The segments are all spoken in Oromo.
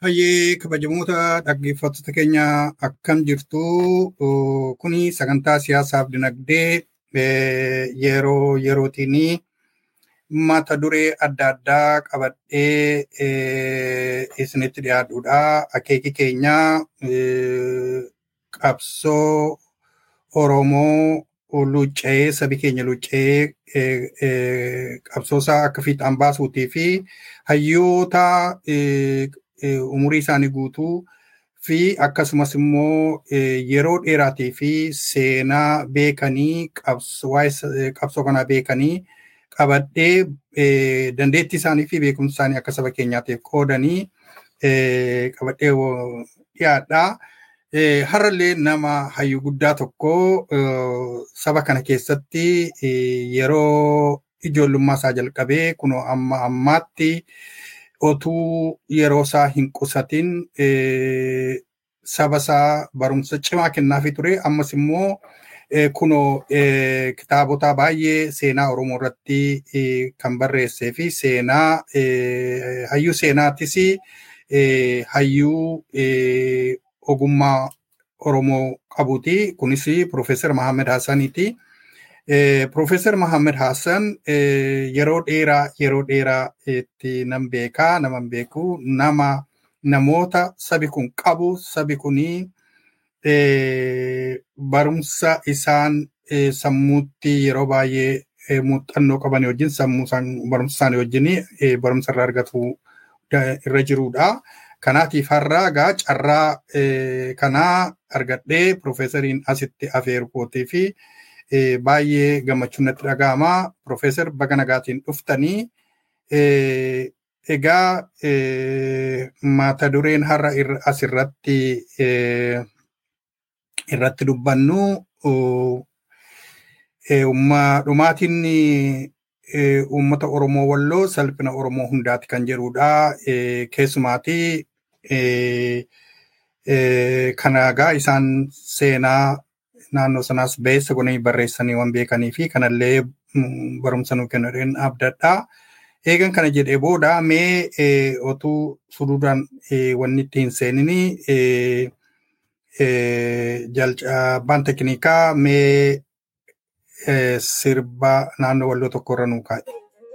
Hayyee kabajamoota dhaggeeffattoota keenya akkam jirtu kuni sagantaa siyaasaaf dinagdee yeroo yerootiin mata duree adda addaa qabadhee isinitti dhiyaadhuudha. Akeeki keenya qabsoo Oromoo lucca'ee sabi keenya lucca'ee qabsoosaa akka fiixaan baasuutii fi hayyoota umurii isaanii guutuu fi akkasumas immoo yeroo dheeraatii fi seenaa beekanii qabsoo kanaa beekanii qabadhee dandeettii isaanii fi beekumsa isaanii akka saba keenyaatiif qoodanii qabadhee dhiyaadha. Har'allee nama hayyuu guddaa tokko saba kana keessatti yeroo ijoollummaa isaa jalqabee kunoo amma ammaatti otuu yeroo isaa hin qusatin saba isaa barumsa cimaa kennaafii ture. Ammas immoo kunoo kitaabota baay'ee seenaa Oromoo irratti kan barreessee fi seenaa hayyuu seenaattis hayyuu ogummaa Oromoo qabuuti. Kunis Profeesar Mahammed Hassaniiti. Profeesar Mahammed Hassan yeroo dheeraa yeroo dheeraa itti nan beekaa naman beeku nama namoota sabi kun qabu sabi kunii barumsa isaan sammuutti yeroo baay'ee muuxannoo qaban wajjin sammuu barumsa isaanii wajjin barumsa irraa argatu irra jirudha. Kanaatiif har'a egaa carraa kanaa argadhee Profeesariin asitti afeeru kootii fi baay'ee gammachuun natti dhaga'ama. Profeesar baga nagaatiin dhuftanii egaa mata dureen har'a asirratti irratti dubbannu dhumaatiin uummata Oromoo walloo salphina Oromoo hundaati kan jedhudha. Keessumaati kana egaa isaan seenaa naannoo sanaas beessa gonee barreessanii waan beekanii fi kanallee barumsa nuu kennuudhaan abdadha. Eegan kana jedhee booda mee otuu suduudhaan wanni itti hin seenini jalcabaan tekniikaa mee sirba naannoo walloo tokko irra nuu kaa'e.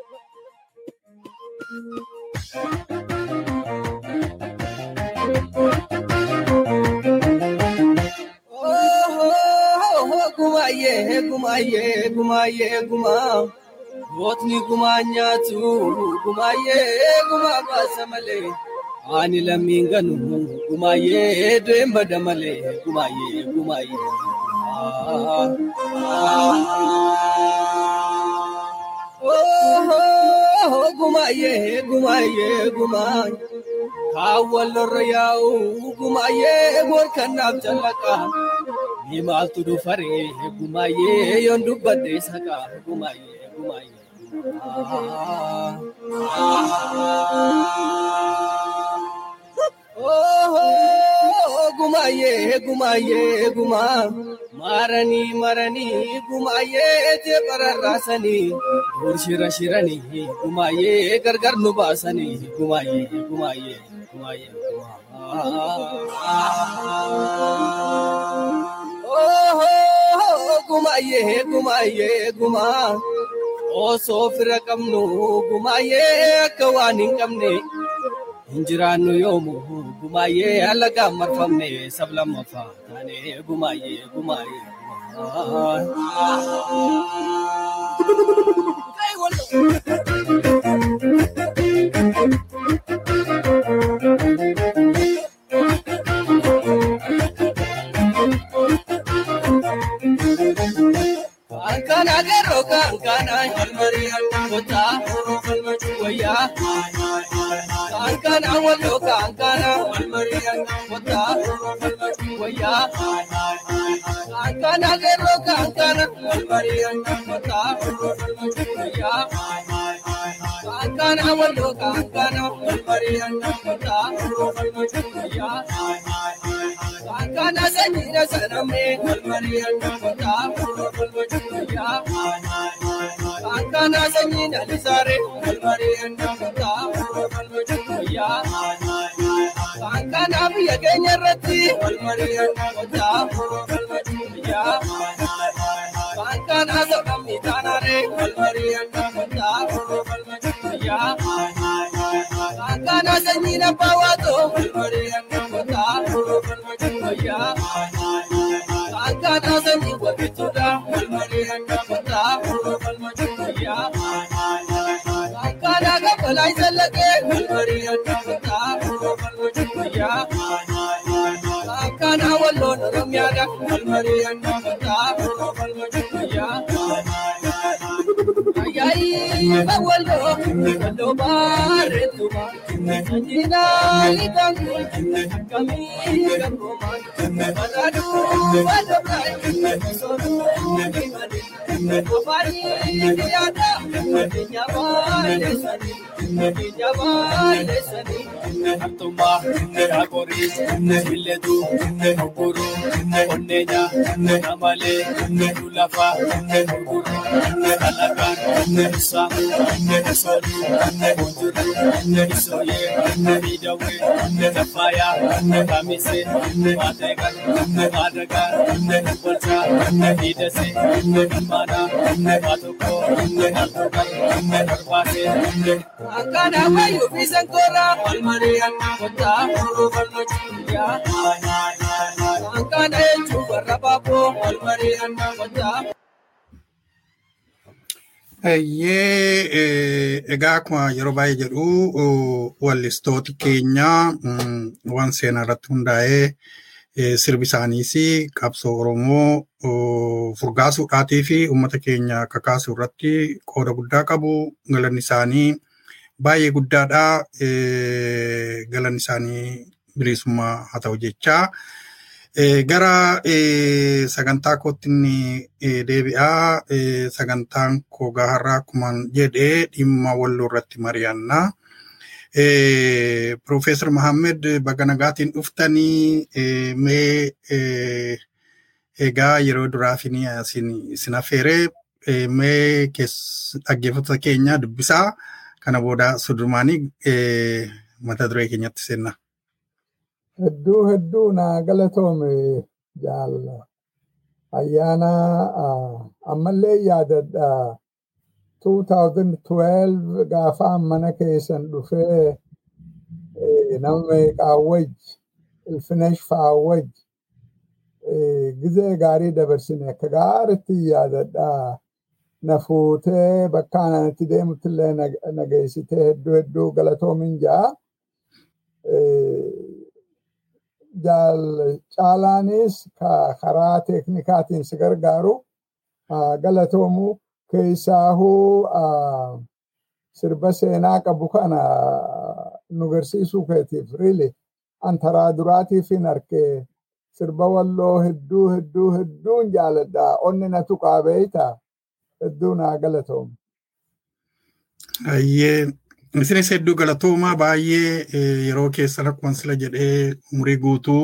gumaayee gumaayee gumaayee gumaa gootni gumaa nyaatu gumaayee gumaa baasa malee ani lammiin ganu gumaayee du'een bada malee gumaayee gumaayee. Gumaayee gumaayee gumaa kaawwalorra yaa'u gumaayee gorkannaaf jallaqa. Ni maaltu dhufaree gumaayee yoon dubbadde saqa gumaayee gumaayee. Gumaayee gumaayee gumaa maranii maranii gumaayee jeebararraasanii dur shira shiranii gumaayee gargar nu baasanii gumaayee gumaayee gumaayee gumaayee gumaayee gumaa osoo fira qabnu gumaayee akka waan hin qabne hin jiraannu yoomu gumaayee alagaan marfamne sab lammaffaa taane gumaayee gumaayee. Kankana agarro kankana halmarii kota wayyaa. Kankana wallo kankana halmarii kota wayyaa. Kankana agarro kankana halmarii kota wayyaa. Kankana wallo kankana halmarii kota wayyaa. Kankana sanyira sanamne halmarii kota wayyaa. Kankana sanyina lisare halmarii kota wayyaa. Waan kanaaf biyya keenya irratti wal mari'annaa kottaa biyyaa. Waan kanaa sababni taanaaree wal mari'annaa kottaa biyyaa. Waan kanaa sanyiin abbaa waatoo wal mari'annaa kottaa biyyaa. Waan kanaa sanyiin wabituudha wal mari'annaa kottaa biyyaa. Waan kanaa gabalaa isa laqee wal mari'annaa kottaa biyyaa. Waan kanaa walloon oromiyaadha wal mari'annaa kottaa biyyaa. Ayyaayii walloo walloo bareedduma sanyiinaa liqamu akkamii gabboomaa mataaduu walloo sooruu himanii afaanii biyyaadha keenya baay'eessanii keenya baay'eessanii Artummaa Daakorii Illeetuu Oguruu Onneenya Namalee Lulafaa Gurguruu Alagaan Saamuu Sooluu Bunjuruu Isooyee Miidhawee Tafaayaa Kamisee Maateeqan Maadagaan Bolchaa Hidasee Ilmaanaa Maatokoo Altuuqan Barbaasee Akkana wayyuu fi sankoora wal mari'annaa kottaa furuu falmachuudha. Akkana jechuun warra baaboo wal mari'annaa kottaa. Eeyyee egaa akkuma yeroo baay'ee jedhu wallistooti keenya waan seenaa irratti hundaa'ee sirbi isaaniis qabsoo Oromoo furgaasuudhaatii fi uummata keenya kakaasuu irratti qooda guddaa qabu. Galanni isaanii baay'ee guddaadha. Galanni isaanii bilisummaa haa ta'u jechaa. Gara sagantaa kootti deebi'aa. Sagantaan koo gaharraa akkuma jedhee dhimma walloo irratti mari'anna. Profeesar Mahammed baga nagaatiin dhuftanii mee egaa yeroo duraaf isin affeeree mee dhaggeeffattoota keenya dubbisaa kana booda sudumaanii mata duree keenyatti seenna. Hedduu hedduu naa galatoome jaalla. Ayyaana ammallee yaadadha. 2012 gaafa mana keessan dhufee nama qaawwaj ilfinesh faawwaj gizee gaarii dabarsine akka gaaritti yaadadha. Na fuutee bakka anatti deemutti illee na geessitee hedduu hedduu galatoomin ja'a. Caalaanis karaa teeknikaatiin si gargaaru galatoomu keessaahuu sirba seenaa qabu kana nu garsiisuu keetiif riili antaraa duraatiif hin arke sirba walloo hedduu hedduu hedduun jaaladha onni na tuqaa beeyta hedduu naa galatoomu. Ayyee isinis hedduu galatoomaa baay'ee yeroo keessa akkuma sila jedhee umurii guutuu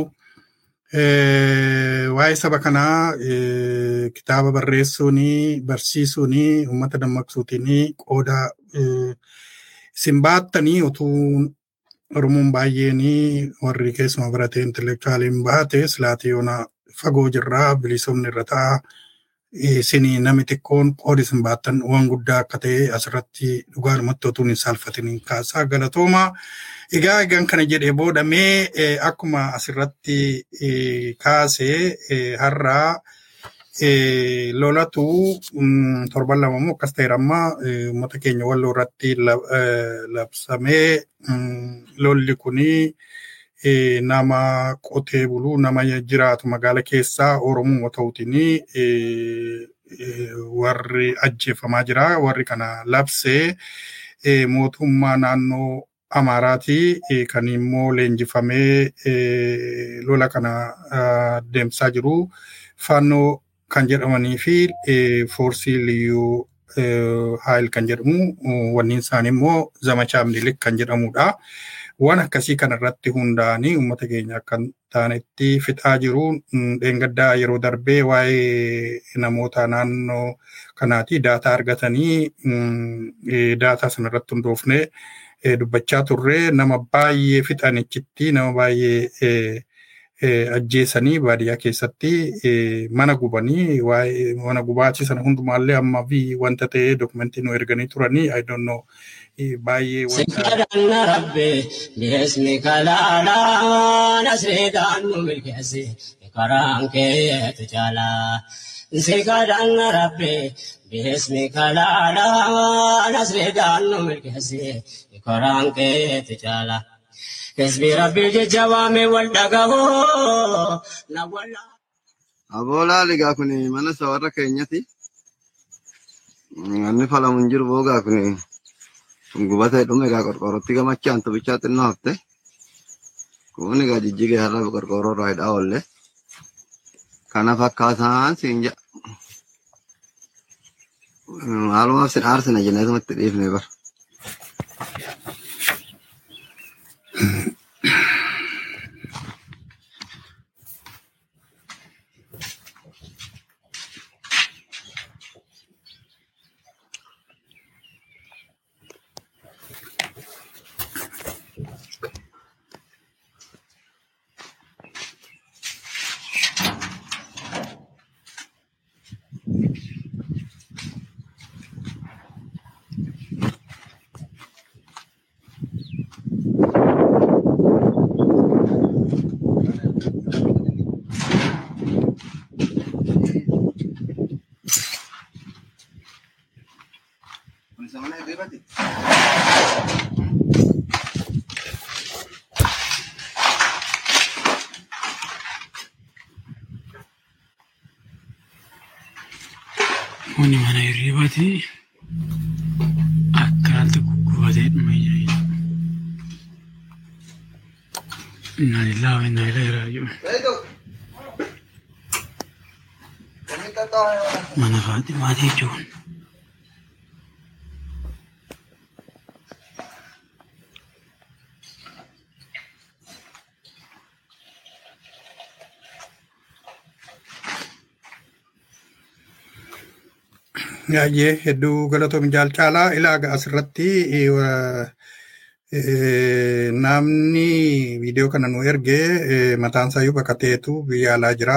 waa'ee saba kanaa kitaaba barreessuun barsiisuun uummata dammaqsuutiin qooda isin baattanii utuu Oromoon baay'een warri keessuma barate intelektuwaaliin baate silaatii yoona fagoo jirraa bilisoomni irra ta'a. Isin namni xiqqoon qoodi isin baattan waan guddaa akka ta'e asirratti dhugaadhumatti otuu hin saalfatiniin kaasaa galatoomaa. Egaa egaan kana jedhee booda mee akkuma asirratti kaasee har'aa lolatu torban lama immoo akkas ta'eera amma uummata keenya walloo irratti labsamee lolli kunii nama qotee buluu nama jiraatu magaala keessaa Oromoo ta'uutiin warri ajjeefamaa jira. Warri kana labsee mootummaa naannoo Amaaraati kan immoo leenjifamee lola kana deemsaa jiru. Faannoo kan jedhamanii fi foorsii liyyuu haayil kan jedhamu wanni isaanii immoo zamachaa Minilik kan jedhamudha. waan akkasii kanarratti hundaa'anii uummata keenya akka taanetti fixaa jiru. Dheengaddaa yeroo darbee waa'ee namoota naannoo kanaati daataa argatanii daataa sanarratti hundoofne dubbachaa turre nama baay'ee fixanichitti nama baay'ee ajjeesanii baadiyyaa keessatti mana gubanii waa'ee mana gubaatii sana hundumaallee amma fi wanta ta'ee dokumentii nu erganii turanii I don't know baay'ee Sikadhanna rabbe bilisni kalaadhaan asreedhaan nu milkeessi karaan keetu jaalaa. Sikadhanna rabbe bilisni kalaadhaan asreedhaan nu milkeessi karaan keetu jaalaa. Hizbi rabbi jecha waame wal dhagahoo na wallaa. Aboolaa ligaa kun mana isa warra keenyati. Inni falamu hin jiru boogaa kun gubatee dhume egaa qorqorrootti gamachaan tubichaa xinnoo hafte. Kun egaa jijjigee har'a qorqorroo irraa hidhaa oolle. Kana fakkaataan siin jedha. Maalumaaf sin aarsina jennee isumatti dhiifne bara. Kuni mana hirribaati. Akkanatti guggubatee dhume jira. Inna lillahi wa inna ilaihi raaji'uun. Mana Faaximaati jechuun. Baay'ee hedduu galatoom jaalcaalaa ilaaga asirratti namni viidiyoo kana nu erge mataan isaa baqateetu biyya alaa jira.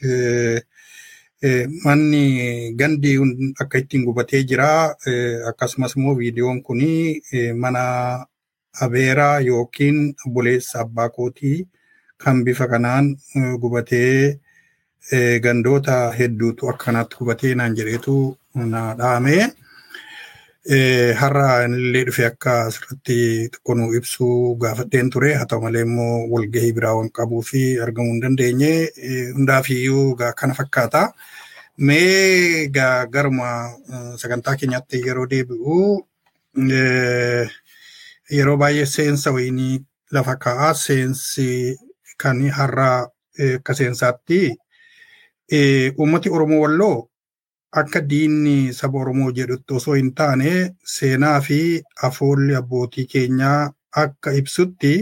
Manni gandi akka ittiin gubatee jira. Akkasumas immoo viidiyoon kun mana abeeraa yookiin obboleessa abbaa kootii kan bifa kanaan gubatee gandoota hedduutu akkanatti gubatee naan jedheetu na dhaame. Har'a illee dhufe akka asirratti tokko nu ibsuu gaafadheen ture. Haa ta'u malee immoo walgahii biraa waan qabuu fi argamuu hin dandeenye. Hundaafiyyuu kana fakkaata. Mee garuma sagantaa keenyaatti yeroo deebi'u yeroo baay'ee seensa wayinii lafa kaa'aa. Seensi kan har'a akka seensaatti uummati Oromoo Walloo akka diinni saba Oromoo jedhutti osoo hin taane seenaa fi afoolli abbootii keenyaa akka ibsutti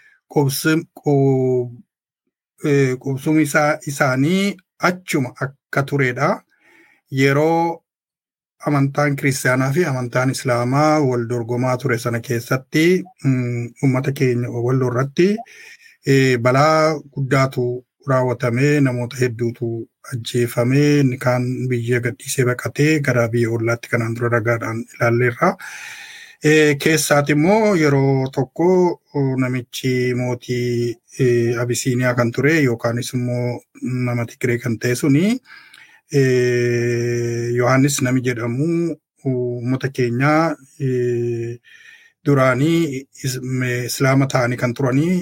qubsumi isaanii achuma akka turedha. Yeroo amantaan kiristaanaa fi amantaan islaamaa wal dorgomaa ture sana keessatti uummata keenya walloo irratti balaa guddaatu raawwatamee namoota hedduutu ajjeefamee kaan biyya gadhiisee baqatee gara biyya ollaatti kanaan dura ragaadhaan ilaalleerra. Keessaati immoo yeroo tokko namichi mootii Abisiiniyaa kan ture yookaanis immoo nama Tigiree kan ta'e suni Yohaannis nami jedhamu uummata keenyaa duraanii islaama ta'anii kan turanii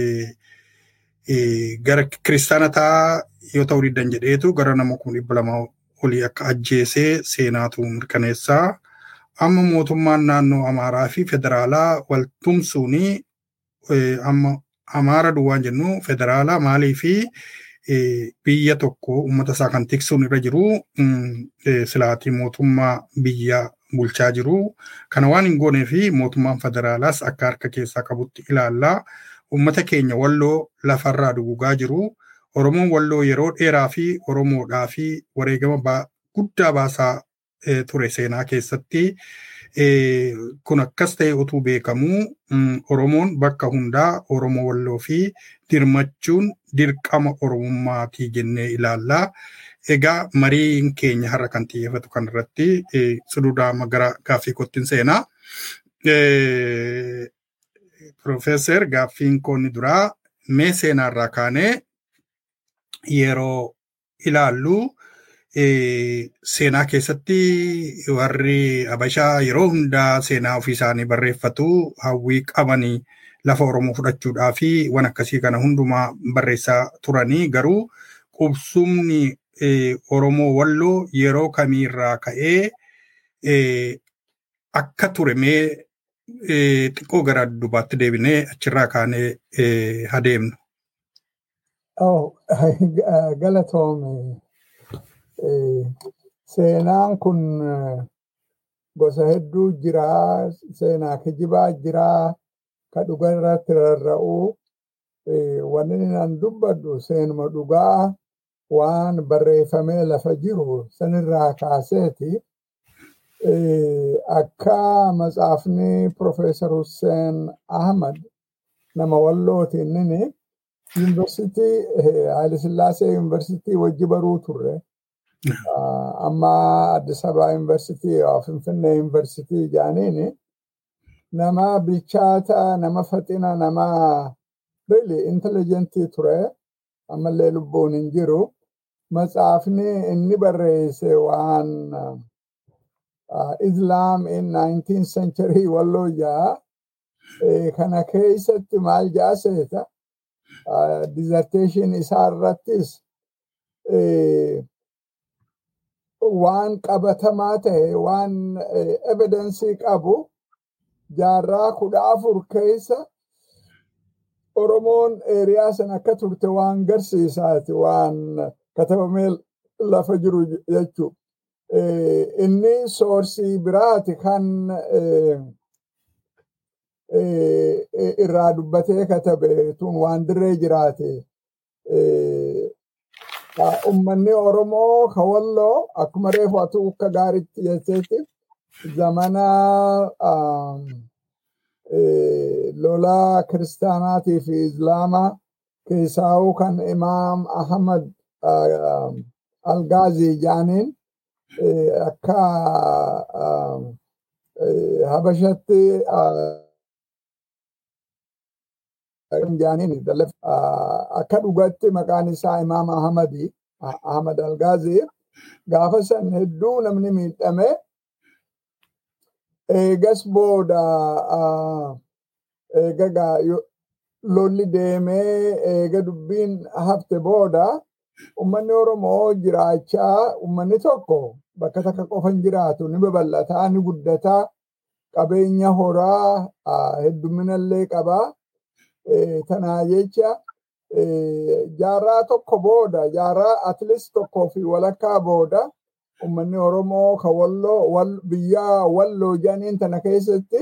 gara kiristaana ta'aa yoo ta'uu diddan jedheetu gara nama kun dhibba lama olii akka ajjeesee seenaatu mirkaneessaa. Amma mootummaan naannoo Amaaraa fi federaalaa wal tumsuuni amma Amaara duwwaan jennu federaalaa maalii fi biyya tokko uummata isaa kan tiksuun irra jiru silaatii mootummaa biyya bulchaa jiru. Kana waan hin goonee fi mootummaan federaalaas akka harka keessaa qabutti ilaallaa. Uummata keenya walloo lafarraa dugugaa jiru. Oromoon walloo yeroo dheeraa fi Oromoodhaa fi wareegama guddaa baasaa ture seenaa keessatti. Kun akkas ta'e utuu beekamuu Oromoon bakka hundaa Oromoo walloo fi dirmachuun dirqama Oromummaatii jennee ilaallaa. Egaa mariin keenya har'a kan xiyyeeffatu kanarratti suduudhaa gara gaaffii kottiin seenaa. Profeesar gaaffiin koonni duraa mee seenaarraa kaanee yeroo ilaallu seenaa keessatti warri Habashaa yeroo hundaa seenaa ofii isaanii barreeffatu hawwii qabanii lafa Oromoo fudhachuudhaa fi waan akkasii kana hundumaa barreessaa turanii garuu qubsumni Oromoo walloo yeroo kamiirraa ka'ee akka ture mee xiqqoo gara dubaatti deebinee achirraa kaanee adeemnu. Galatoome seenaan kun gosa hedduu jira. Seenaa kijibaa jira. Ka dhugaa irratti rarra'u. Wanni nan dubbadhu seenuma dhugaa waan barreeffamee lafa jiru sanirraa kaaseeti. Akka matsaafni Profeesar Hussein Ahmad nama wallooti inni yuunivarsiitii Haayilasillaasee yuunivarsiitii wajji baruu turre. Amma Addis Ababa yuunivarsiitii Finfinnee yuunivarsiitii jaaniini nama bilchaata nama faxina nama really intelligentii ture ammallee lubbuun hin jiru. Matsaafni inni barreesse waan Islam in 19th century walloo jaa kana keessatti maal jaa seeta dissertation isaa irrattis waan qabatamaa ta'e waan evidensii qabu jaarraa kudha afur keessa Oromoon eeriyaa san akka turte waan garsiisaati waan katabamee lafa jiru jechuu. Inni soorsii biraati kan irraa dubbatee katabe tun waan dirree jiraate. Uummanni Oromoo ka walloo akkuma reefu atu akka gaariitti jetteetti zamana lolaa kiristaanaatii fi islaamaa keessaa'uu kan imaam Ahmad Algaazii jaaniin akka habashatti jaaniin akka dhugatti maqaan isaa imaam Ahmadi Ahmad Algaazii gaafa san hedduu namni miidhame eegas booda eega lolli deemee eega dubbiin hafte booda ummanni Oromoo jiraachaa ummanni tokko bakka takka qofa hin jiraatu ni babal'ataa ni guddataa qabeenya horaa hedduminallee qabaa. Tanaa jecha jaarraa tokko booda jaarraa atleast tokkoo fi walakkaa booda ummanni Oromoo ka walloo biyyaa walloo jedhaniin tana keessatti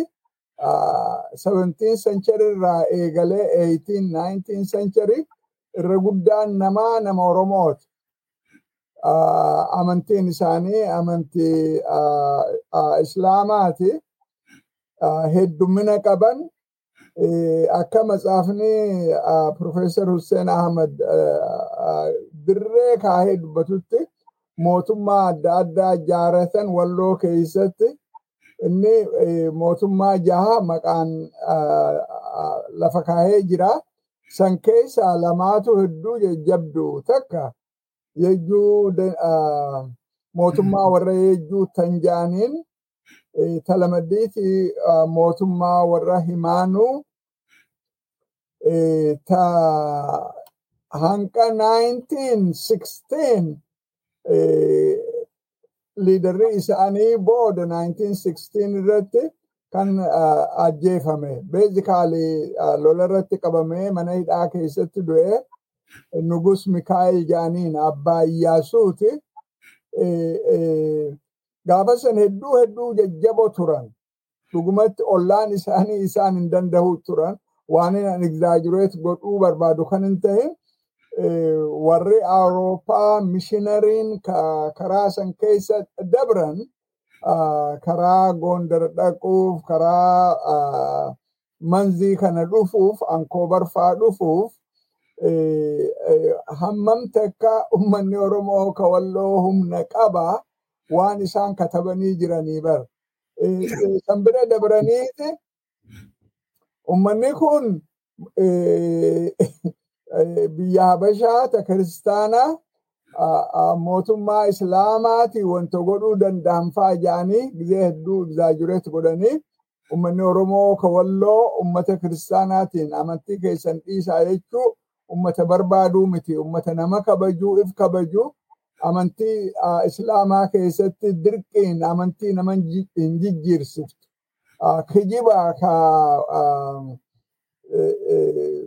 17 century irraa eegalee 18 19 century irra guddaan namaa nama Oromooti. Amantiin isaanii amantii Islaamaati. Heddumina qaban akka matsaafni Profeesar Hussein Ahmad dirree kaahee dubbatutti mootummaa adda addaa ijaaratan walloo keessatti inni mootummaa jaha maqaan lafa kaahee jira. San keessaa lamaatu hedduu jajjabdu takka yejjuu mootummaa warra yejjuu tanjaaniin talamaddiiti mootummaa warra himaanuu ta hanqa 1916 liidarri isaanii booda 1916 irratti kan ajjeefame beezikaali lola irratti qabamee mana hidhaa keessatti du'e nugus mikaa'el jaaniin abbaa iyyaasuuti gaafa san hedduu hedduu jajjaboo turan dhugumatti ollaan isaanii isaan hin danda'u turan waan hin egzaajireet godhuu barbaadu kan hin ta'in warri awurooppaa mishinariin karaa san keessa dabran ah, karaa Gondar dhaquuf, karaa ah, manzii kana dhufuuf, ankoobar faa dhufuuf eh, eh, hammam takka ummanni Oromoo ka walloo humna qaba waan isaan katabanii jiranii bar. Eh, eh, San bira dabraniiti ummanni kun eh, eh, biyya Habashaa ta kiristaanaa ah, ah, mootummaa islaamaati wanta godhuu danda'an fa'aa jedhanii gizee hedduu egzaajureet godhanii ummanni Oromoo ka walloo ummata kiristaanaatiin amantii keessan dhiisaa jechuu ummata barbaaduu miti ummata nama kabajuu if kabajuu amantii ah, islaamaa keessatti dirqiin amantii nama hin ji- hin jijjiirsiftu. Ah, Kijiba ka ah, eh, eh,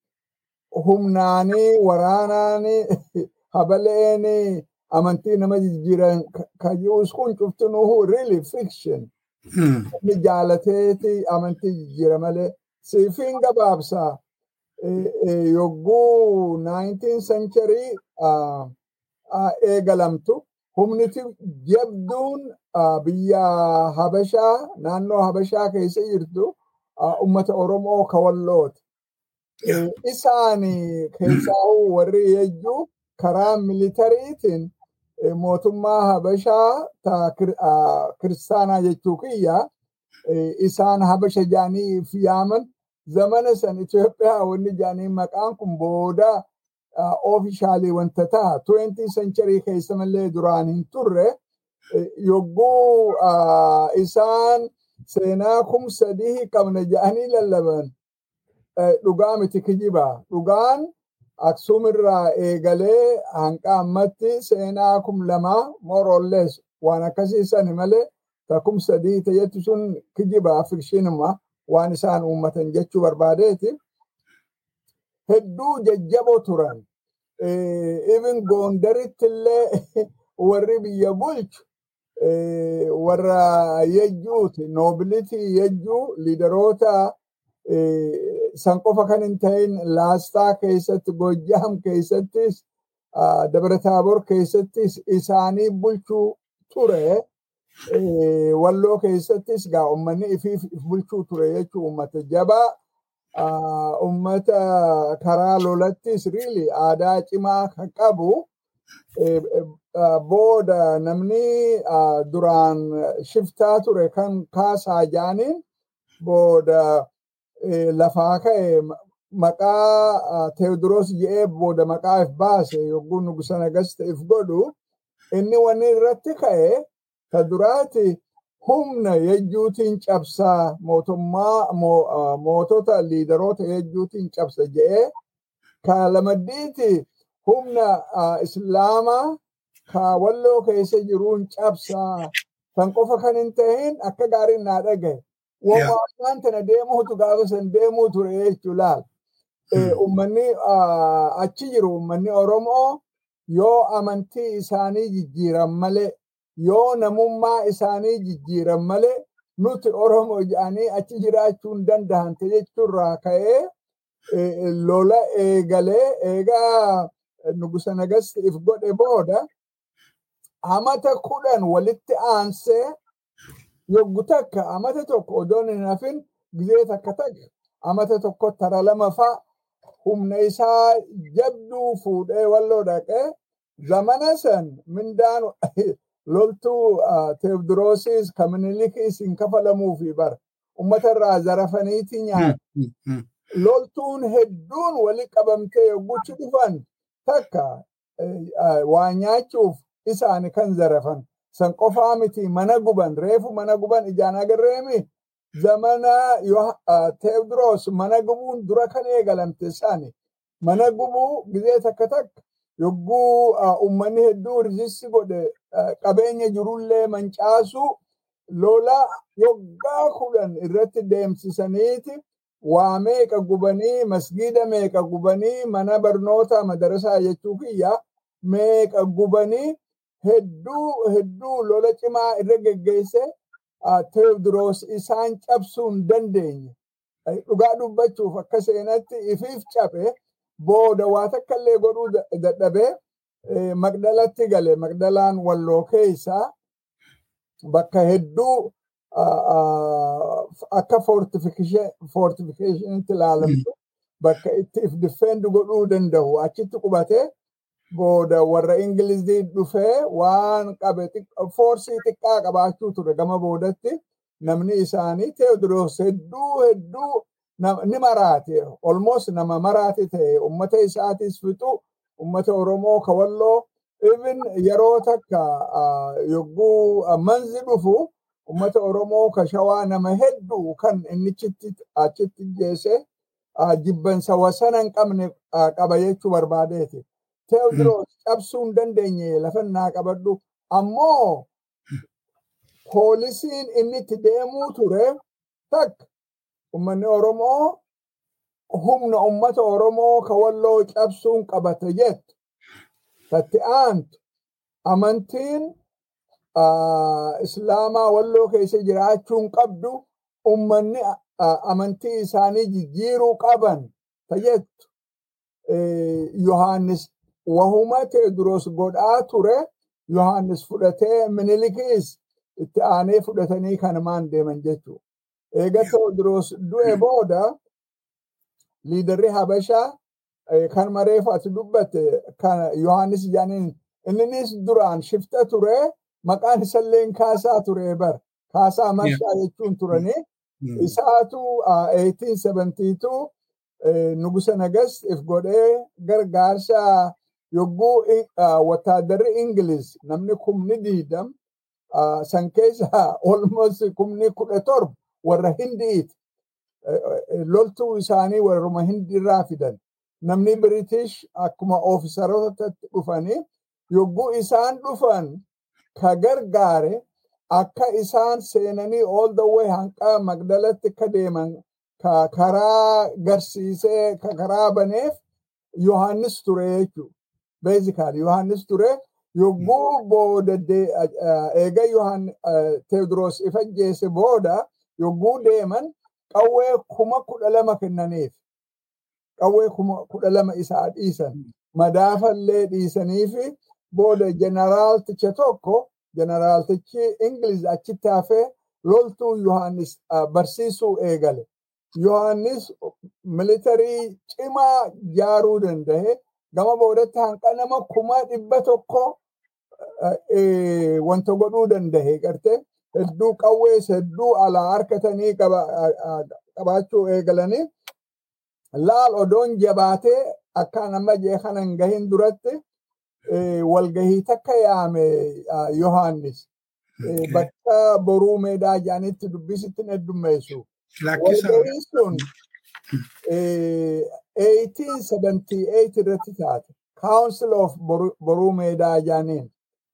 humnaanii waraanaanii habaleeni amantii nama jijjiiran ka- ka ji'us kun cuftinuhu really fiction inni jaalateeti amantii jijjiira malee siifin gabaabsaa eh, eh, yogguu 19 century ah, ah, eegalamtu humniti jabduun ah, biyya habashaa naannoo habashaa keessa jirtu ah, ummata oromoo ka wallooti Eh, isaani keessaa warri yejjuu karaa militariitiin eh, mootummaa habashaa ta kir- ah, kiristaanaa jechuu kiyya eh, isaan habasha jaanii fi yaaman zamana san Itoophiyaa wanni jaanii maqaan kun booda oofishaalii wanta ta'a 20 century keessa malee duraan hin turre eh, yogguu ah, isaan seenaa kum sadii qabna jedhanii lallaban eh, dhugaa miti kijiba. Dhugaan Aksuum irraa eegalee hanqa ammatti seenaa kum lamaa more or less waan akkasii sani malee ta kum sadii ta'etti sun kijiba fikshinuma waan isaan uummatan jechuu barbaadeeti. Hedduu jajjaboo turan. Even Gondaritti illee warri biyya bulchu eh, warra yejjuuti noobilitii yejjuu liidaroota eh, san qofa kan hin ta'in laastaa keessatti gojjaam keessattis ah, dabarataabor keessattis isaanii bulchuu ture eh, walloo keessattis gaa ummanni ifiif if bulchuu ture jechuu ummata jabaa ah, ummata karaa lolattis really aadaa cimaa kan qabu eh, eh, ah, booda namni ah, duraan shiftaa ture kan kaasaa jaaniin booda eh, lafaa ka'e ma- maqaa ah, Teewodiroos jedhee booda maqaa if baase yogguu nugusa nagasta if godhu inni wanni irratti ka'e ta duraati humna yejjuutiin cabsaa mootummaa mo- ah, mootota liidaroota yejjuutiin cabsa jedhee ka lamaddiiti humna ah, islaamaa ka walloo keessa jiruun cabsaa kan qofa kan hin ta'in akka gaariin naa dhagaye Waan tana deemuutu gaafa san deemuu ture jechuu laal. Eh, Ummanni ah, achi jiru ummanni Oromoo yoo amantii isaanii jijjiiran malee yoo namummaa isaanii jijjiiran malee nuti Oromoo jedhanii achi jiraachuu hin danda'an jechuurraa ka'ee eh, lola eegalee eegaa nugusa nagasti if godhe booda amata kudhan walitti aansee yoggu takka amata tokko odoon hin hafin gizee takka takka amata tokko tara lama fa'a humna isaa jabduu fuudhee walloo dhaqee zamana san mindaan loltuu teewdiroosis ka minilikis hin kafalamuufi bara ummata irraa zarafaniiti nyaata. Loltuun hedduun wali qabamtee yogguchi dhufan takka waa nyaachuuf isaani kan zarafan. San qofaa miti mana guban reefu mana guban ijaan agarreemi zamana teewdiroos mana gubuun dura kan eegalamte isaani. Mana gubuu gizee takka takka yogguu ummanni hedduu rijissi godhe qabeenya jirullee mancaasu lola yoggaa kudhan irratti deemsisaniiti waa meeqa gubanii masgiida meeqa gubanii mana barnoota madarasaa jechuu kiyya meeqa gubanii hedduu hedduu lola cimaa irra geggeesse teewdiroos isaan cabsuu hin dandeenye. Dhugaa dubbachuuf akka seenatti ifiif cabe booda waa takka illee godhuu dadhabee Magdalatti gale Magdalaan walloo keessaa bakka hedduu akka fortifiikeeshinitti ilaalamtu bakka itti if difeendi godhuu danda'u achitti qubatee booda warra ingilizii dhufee waan qabe foorsii xiqqaa qabaachuu ture gama boodatti namni isaanii teodiroos hedduu hedduu ni maraate olmoos nama maraate ta'e ummata isaatis fixu ummata oromoo kawalloo even yeroo takka yogguu manzi dhufu ummata oromoo ka shawaa nama hedduu kan innichitti achitti geesse jibbansa wasana hin qabne qaba jechuu barbaadeeti. Teodiroos cabsuu hin dandeenye lafannaa qabadhu ammoo poolisiin inni itti deemuu ture takka ummanni oromoo humna ummata oromoo ka walloo cabsuun qabate jettu tatti aantu amantiin islaamaa walloo keessa jiraachuun qabdu ummanni amantii isaanii jijjiiruu qaban tajettu yohaannis wahuma teodiroos godhaa ture yohaannis fudhatee minilikis itti aanee fudhatanii kanumaan deeman jechuu eega teodiroos du'e booda liidarri habashaa kan mareef ati dubbatte kan yohaannis jedhaniin inninis duraan shifta ture maqaan isalleen kaasaa ture bar kaasaa marshaa jechuun turanii isaatu 1872 nugusa nagas if godhee gargaarsa yogguu wataadarri ingiliz namni kumni diidam san keessa olmos kumni kudha torba warra hindiiti loltuu isaanii warruma hindiirraa fidan namni biritish akkuma oofisarootatti dhufanii yogguu isaan dhufan ka gargaare akka isaan seenanii all the way hanqa magdalatti akka deeman ka karaa garsiisee ka karaa baneef yohannis ture jechuu basically yohannis ture yogguu booda eega yohan teodros ifajjeese booda yogguu deeman qawwee kuma kudha lama kennaniif qawwee kuma kudha lama isaa dhiisan madaafallee dhiisaniifi booda jeneraalticha tokko jeneraaltichi ingiliz achitti hafee loltuu yohannis barsiisuu eegale yohannis militarii cimaa jaaruu danda'e gama boodatti hanqa nama kuma dhibba tokko wanta godhuu danda'e garte hedduu qawwees hedduu alaa harkatanii qabaachuu eegalanii laal odoon jabaatee akkaan amma jee kanan gahin duratti walgahii takka yaame yohannis bakka boruu meedaa jaanitti dubbisitti heddummeessu walgahii sun 1878 irratti taate council of boruu meedaa jaaniin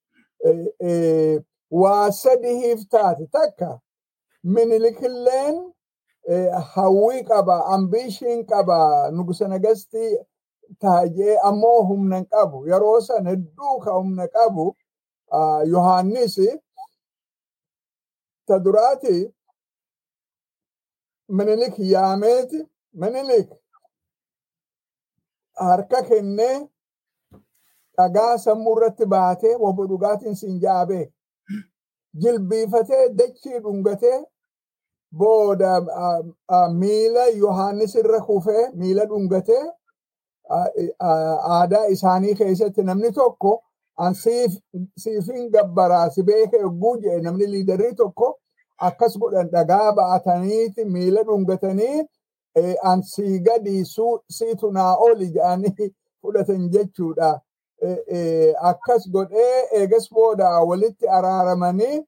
waa sadihiif taate takka minilikilleen hawwii qaba ambiishiin qaba nugusa nagastii taajee ammoo humna qabu yeroo san hedduu ka humna qabu yohaannis ta duraati minilik yaameeti minilik harka kennee dhagaa sammuu irratti baatee wobbo dhugaatiin siin jaabee jilbiifatee dachii dhungatee booda miila yohaannis irra kufee miila dhungatee aadaa isaanii keessatti namni tokko siifin gabbaraa si beeka yogguu jedhe namni liidarii tokko akkas godhan dhagaa ba'ataniiti miila dhungatanii an sii gadi siitu naa oli jedhanii fudhatan jechuudha. Akkas godhee eegas booda walitti araaramanii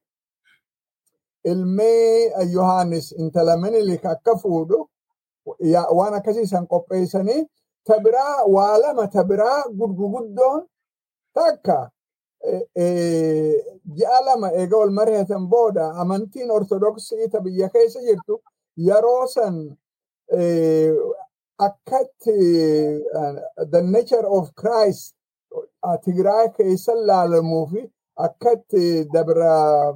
ilmi Yohaannis intala minilik akka fuudhu waan akkasiisan qopheessanii tabiraa waa lama tabiraa gurguddoon takka ji'a lama eega wal mari'atan booda amantiin ortodoksii ta biyya keessa jirtu yeroo san akkatti the nature of Christ Tigraay keessa laalamuu fi akkatti dabra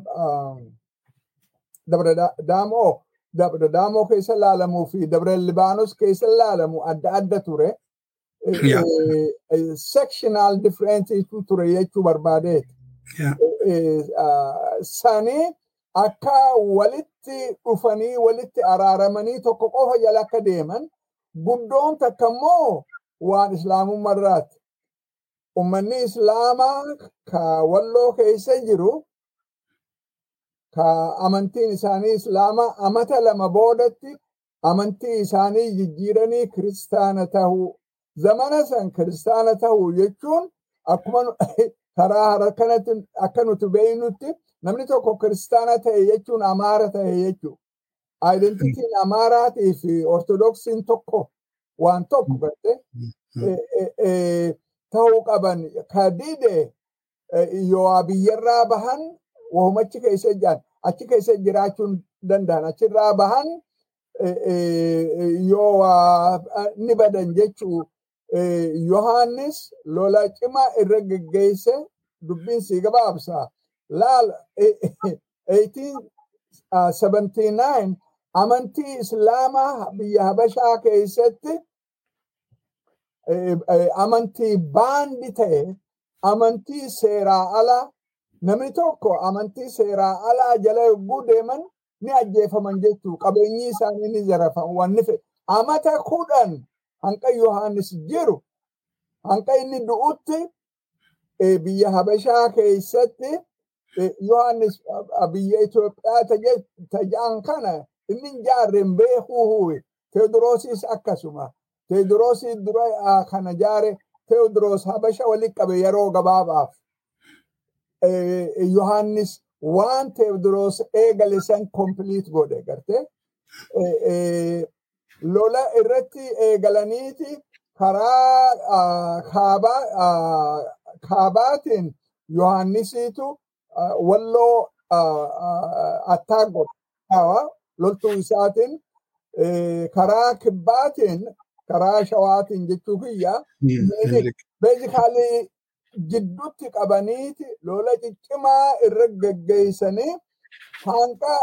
dabra daamoo dabra daamoo keessa laalamuu fi dabra libaanos keessa laalamu adda adda ture. sectional difference ture jechuu barbaadeeti. sanii akka walitti dhufanii walitti araaramanii tokko qofa jala akka deeman guddoon takka immoo waan islaamummaarraati. Ummanni islaamaa ka walloo keessa jiru ka amantiin isaanii islaamaa amata lama boodatti amantii isaanii jijjiiranii kiristaana tahuu zamana san kiristaana tahuu jechuun akkuma karaa harkanatti akka nuti beeynutti namni tokko kiristaana ta'e jechuun amaara ta'e jechuudha. Aayidentitiin amaaraatii fi ortodoksiin tokko waan tokko garte ta'uu qaban ka dide yoo biyyarraa bahan wahumachi keessa jiran achi keessa jiraachuun danda'an achirraa bahan yoo ni badan jechuu Yohaannis lola cimaa irra geggeesse dubbiin sii gabaabsa. Laal 1879 amantii islaamaa biyya habashaa keessatti amantii baandi ta'e amantii seeraa alaa namni tokko amantii seeraa alaa jala yogguu deeman ni ajjeefaman jechuu qabeenyi isaanii ni zarafan wanni fedhe amata kudhan hanqa yohaannis jiru hanqa inni du'utti biyya habashaa keessatti yohaannis biyya Itoophiyaa tajaan kana inni jaarreen beekuu huwe teodoroosis akkasuma teodoroosis dura kana jaare teodoros habasha walitti qabe yeroo gabaabaaf yohaannis waan teodoros eegale san kompiliit godhe garte lola irratti eegalaniiti karaa kaabaatiin yohaannisiitu walloo attaak godha loltuu isaatiin karaa kibbaatiin karaa shawaatiin jechuu kiyya beezikaalii jidduutti qabaniiti lola ciccimaa irra geggeessanii hanqa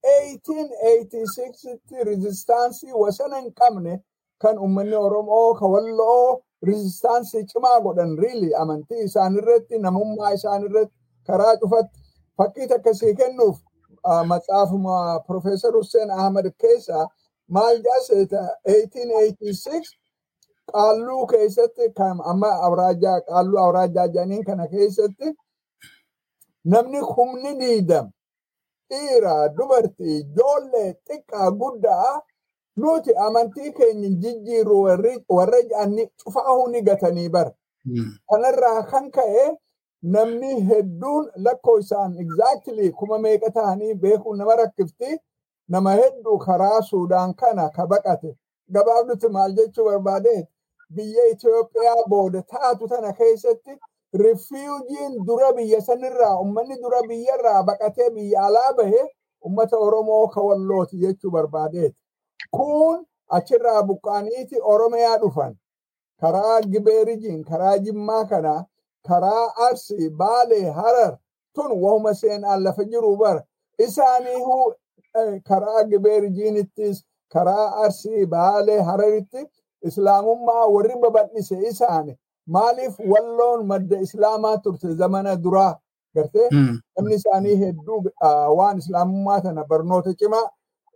1886tti rizistaansii wasana hin qabne kan uummanni Oromoo ka walloo rizistaansii cimaa godhan riili amantii isaanirratti namummaa isaanirratti karaa cufatti fakkii takka sii kennuuf matsaafuma Profeesar Hussein Ahmad keessa maal jaaseeta 1886 qaalluu keessatti kan amma awraajaa qaalluu awraajaa jedhaniin kana keessatti namni humni diidam dhiira dubartii ijoollee xiqqaa guddaa nuti amantii keenya jijjiirru warra jedhanii cufaahuu ni gatanii bara. Kanarraa kan ka'e namni hedduun lakkoo isaan exactly kuma meeqa ta'anii beekuu nama rakkifti nama hedduu karaa Suudaan kana ka baqate gabaabdutti maal jechuu barbaadeet biyya Itoophiyaa booda taatu tana keessatti rifiujiin dura biyya sanirraa ummanni dura biyyarraa baqatee biyya alaa bahe ummata Oromoo ka wallooti jechuu barbaadeet. Kun achirraa buqqaaniiti Oromiyaa dhufan karaa Gibeerijiin karaa Jimmaa kana karaa Arsii Baalee Harar tun wahuma seenaan lafa jiru bara isaaniihu karaa Gibeerijiinittis karaa Arsii Baalee Hararitti islaamummaa warri babal'ise isaani maaliif walloon madda islaamaa turte zamana duraa gartee namni isaanii hedduu waan islaamummaa tana barnoota cimaa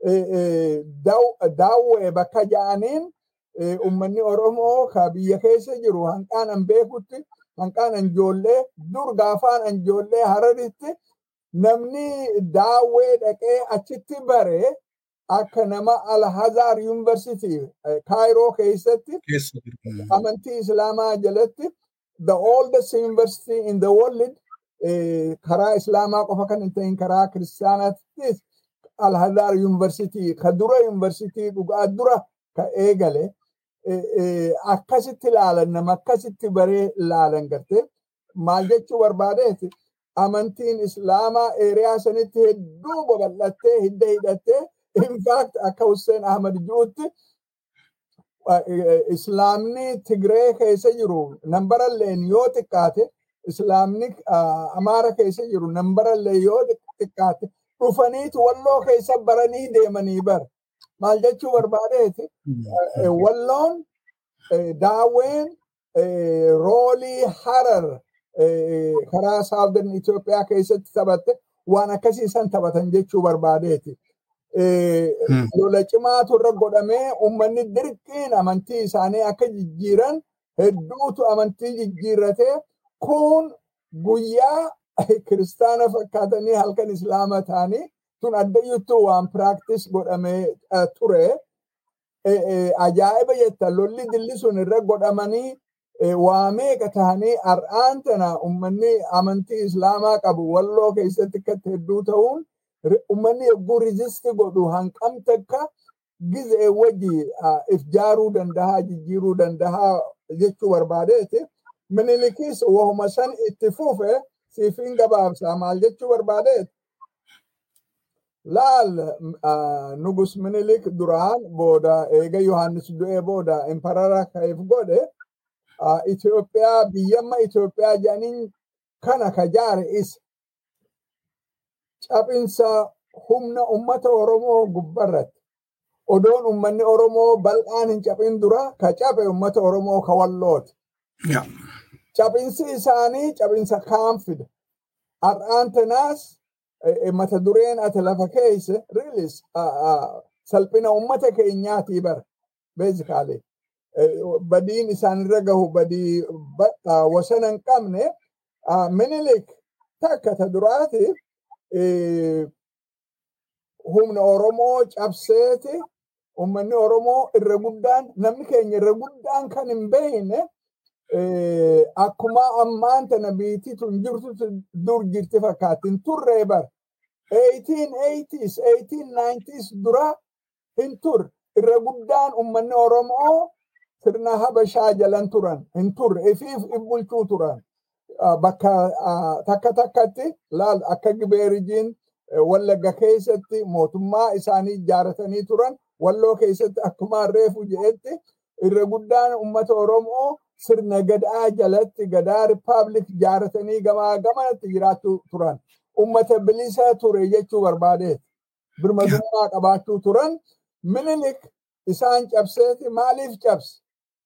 daawwee bakka ja'aniin ummanni Oromoo ka biyya keessa jiru hanqaan an beekutti hanqaan an ijoollee dur gaafaan an ijoollee hararitti namni daawwee dhaqee achitti bare akka nama Alhazaar Yuunivarsiitii Kaayiroo keessatti amantii Islaamaa jalatti the oldest university in the world karaa Islaamaa qofa kan hin ta'in karaa Kiristaanaattis Alhazaar Yuunivarsiitii ka dura yuunivarsiitii dhugaa dura ka eegale akkasitti ilaalan nama akkasitti baree ilaalan garte maal jechuu barbaadeeti amantiin Islaamaa eeriyaa sanitti hedduu babal'attee hidda hidhattee in fact akka Hussein Ahmad jirutti islaamni Tigree keessa jiru nambaralleen yoo xiqqaate islaamni Amaara keessa jiru nambarallee yoo xiqqaate dhufaniitu walloo keessa baranii deemanii bara. Maal jechuu barbaadeeti walloon daawween roolii harar karaa saawdan Itoophiyaa keessatti taphatte waan akkasii san taphatan jechuu barbaadeeti. Lola cimaatu irra godhamee uummanni dirqiin amantii isaanii akka jijjiiran hedduutu amantii jijjiirratee kun guyyaa kiristaana fakkaatanii halkan islaama ta'anii tun addayyuttuu waan piraaktis godhamee ture. Ajaa'iba jetta lolli dilli sun irra godhamanii waa meeqa tahanii har'aan tana uummanni amantii islaamaa qabu walloo keessatti akkatti hedduu ta'uun uummanni yogguu rizisti godhu hanqam takka gizee wajji if jaaruu dandahaa jijjiiruu dandahaa jechuu barbaadeeti. Minilikis wahuma san itti fufe siifin gabaabsaa maal jechuu barbaadeeti. Laal nugus minilik duraan booda eega Yohaannis du'ee booda imparara ka'eef godhe Itoophiyaa biyyamma Itoophiyaa jedhaniin kana ka jaare isa. Cabinsa humna ummata Oromoo gubbarratti. Odoon ummanni Oromoo bal'aan hin cabin dura ka cabe ummata Oromoo ka wallooti. Cabinsi isaanii cabinsa kaan fida. Har'aan tanaas mata dureen ati lafa keesse riilis salphina ummata keenyaatii bara. Beezikaalee. Badiin isaanirra gahu badii wasana hin qabne minilik takka ta duraati humna Oromoo cabseeti ummanni Oromoo irra guddaan namni keenya irra guddaan kan hin beekne akkuma ammaan tana biitii tun jirtu dur jirti fakkaatti hin turree bara. 1880s, 1890s dura hin turre irra guddaan ummanni Oromoo sirna Habashaa jalan turan hin turre ifiif bulchuu turan. Bakka takka takkatti laal akka Gibeerijiin Wallagga keessatti mootummaa isaanii ijaaratanii turan walloo keessatti akkuma reefu jedhetti irra guddaan ummata Oromoo sirna gadaa jalatti gadaa rippaabilik ijaaratanii gamaa gamanatti jiraachuu turan. Ummata bilisa ture jechuu barbaadeeti. Birmadummaa qabaachuu turan. Minilik isaan cabseeti maaliif cabse?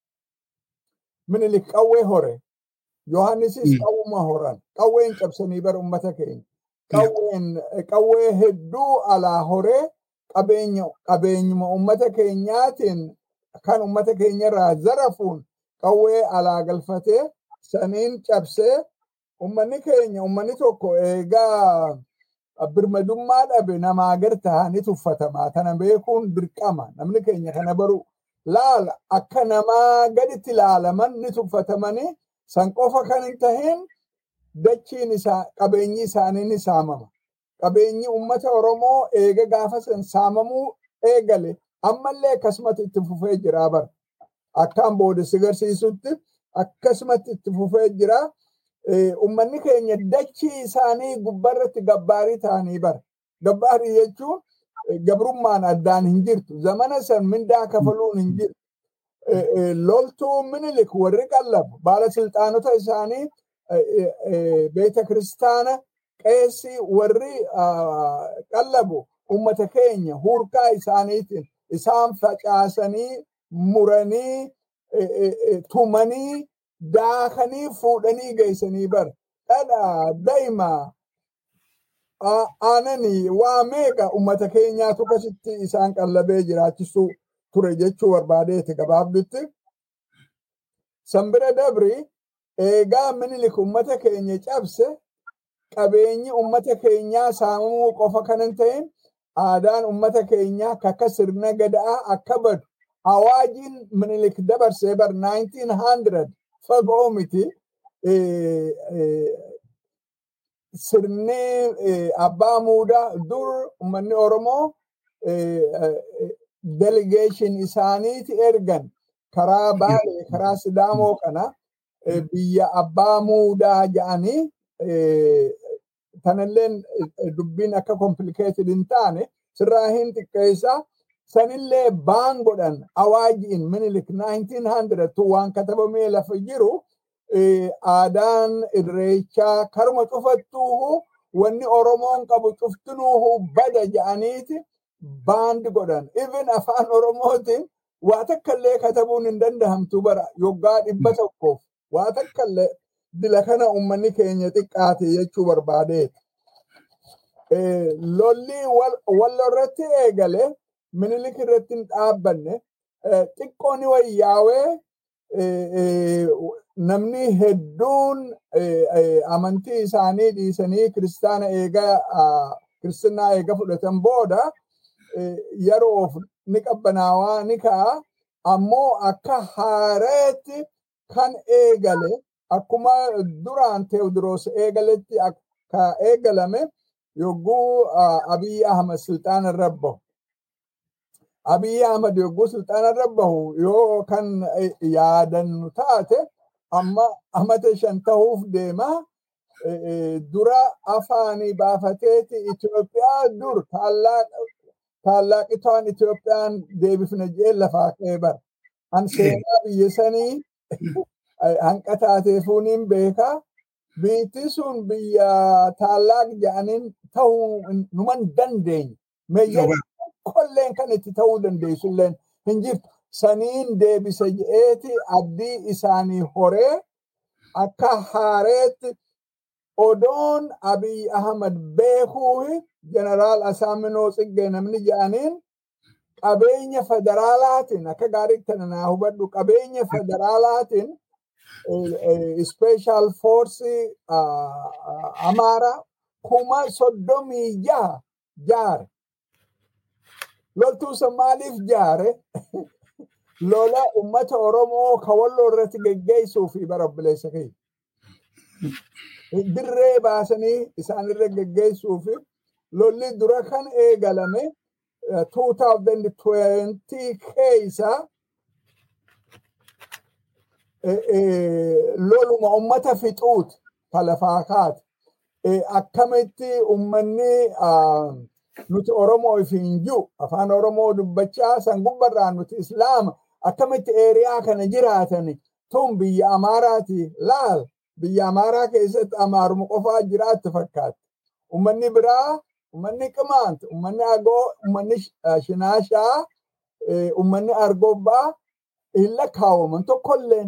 Minilik qawwee hore. Yohaannisis qawwuma horan. Qawween cabsanii bara ummata keenya. Qawween qawwee hedduu alaa horee qabeenya qabeenyuma ummata keenyaatiin kan ummata keenyarraa zarafuun qawwee alaa galfatee saniin cabsee ummanni keenya ummanni tokko eegaa birmadummaa dhabe namaa gar ta'anii tuffatamaa kana beekuun dirqama namni keenya kana baru laala akka namaa gaditti ilaalaman ni tuffatamanii san qofa kan hin tahin dachiin isaa qabeenyi isaanii ni saamama. Qabeenyi ummata Oromoo eega gaafa san saamamuu eegale ammallee akkasumatti itti fufee jira bara. Akkaan booda si garsiisutti akkasumatti itti fufee jira. Ummanni keenya dachii isaanii gubbarratti gabbaarii ta'anii bara. Gabbaarii jechuun gabrummaan addaan hin jirtu. Zamana san mindaa kafaluun hin jirtu. Loltuu minilik warri qallabu baala silxaanota isaanii beeta kiristaana qeessi warri qallabu ummata keenya hurkaa isaaniitiin isaan facaasanii muranii tumanii daakanii fuudhanii geessanii bar dhadha daa'ima aananii waa meeqa ummata keenyaatu akkasitti isaan qallabee jiraachisuu ture jechuu barbaadeeti gabaabdutti. Sanbira dabri eegaa minilik ummata keenya cabse qabeenyi ummata keenyaa saamamuu qofa kan hin ta'in aadaan ummata keenyaa akka sirna gadaa akka badu awaajiin minilik dabarsee bar 1900 fagoo miti sirni abbaa muudaa dur ummanni oromoo delegation isaaniiti ergan karaa baalee karaa sidaamoo kana biyya abbaa muudaa jedhanii tanilleen dubbiin akka complicated hin taane sirraa hin xiqqeessa sanillee baan godhan awaajiin minilik 1900 tu waan katabamee lafa jiru aadaan irreechaa karuma cufattuuhu wanni oromoon qabu cuftinuuhu bada jedhaniiti baandi godhan even afaan oromootiin waa takkallee katabuun hin dandahamtu bara yoggaa dhibba tokkoof waa takkallee dila kana ummanni keenya xiqqaate jechuu barbaadeeti. Lolli wallo irratti eegale minilik irratti hin dhaabbanne xiqqoo ni wayyaawee namni hedduun amantii isaanii dhiisanii kiristaana eega kiristinaa eega fudhatan booda yeroof ni qabbanaawaa ni ka'a ammoo akka haareetti kan eegale akkuma duraan teewdiroos eegaletti akka eegalame yogguu abiy ahmad silxaana irra bahu abiy ahmad yogguu silxaana irra bahu yoo kan yaadannu taate amma amata shan ta'uuf deema dura afaanii baafateeti Itoophiyaa dur taallaqitaan Itoophiyaan deebifna jee lafaa ka'ee bara. An seenaa biyya sanii hanqa taateefuuniin beekaa. Biitti sun biyya taallaq jedhaniin ta'uu numan dandeenye. Meeyyan kolleen kan itti ta'uu dandeessulleen hin jirtu. Saniin deebisa je'eeti abdii isaanii horee akka haareetti odoon abiy ahmad beekuu jeneraal asaaminoo tsiggee namni jedhaniin qabeenya federaalaatiin akka gaarii kana naa hubadhu qabeenya federaalaatiin special force amaara kuma soddomii jaha jaare loltuu san maaliif jaare lola ummata oromoo kawalloo irratti geggeessuu fi bara obboleessa keenya dirree baasanii isaanirra geggeessuu fi lolli dura kan eegalame 2020 keessa loluma ummata fixuuti talafaa kaate akkamitti ummanni nuti oromoo ifiin jiru afaan oromoo dubbachaa san gubbarraan nuti islaama akkamitti eeriyaa kana jiraatani tun biyya amaaraati laal biyya amaaraa keessatti amaaruma qofaa jiraatti fakkaatti. Ummanni biraa, ummanni qimaant, ummanni agoo, ummanni shinaashaa, ummanni argobbaa hin lakkaawaman tokkolleen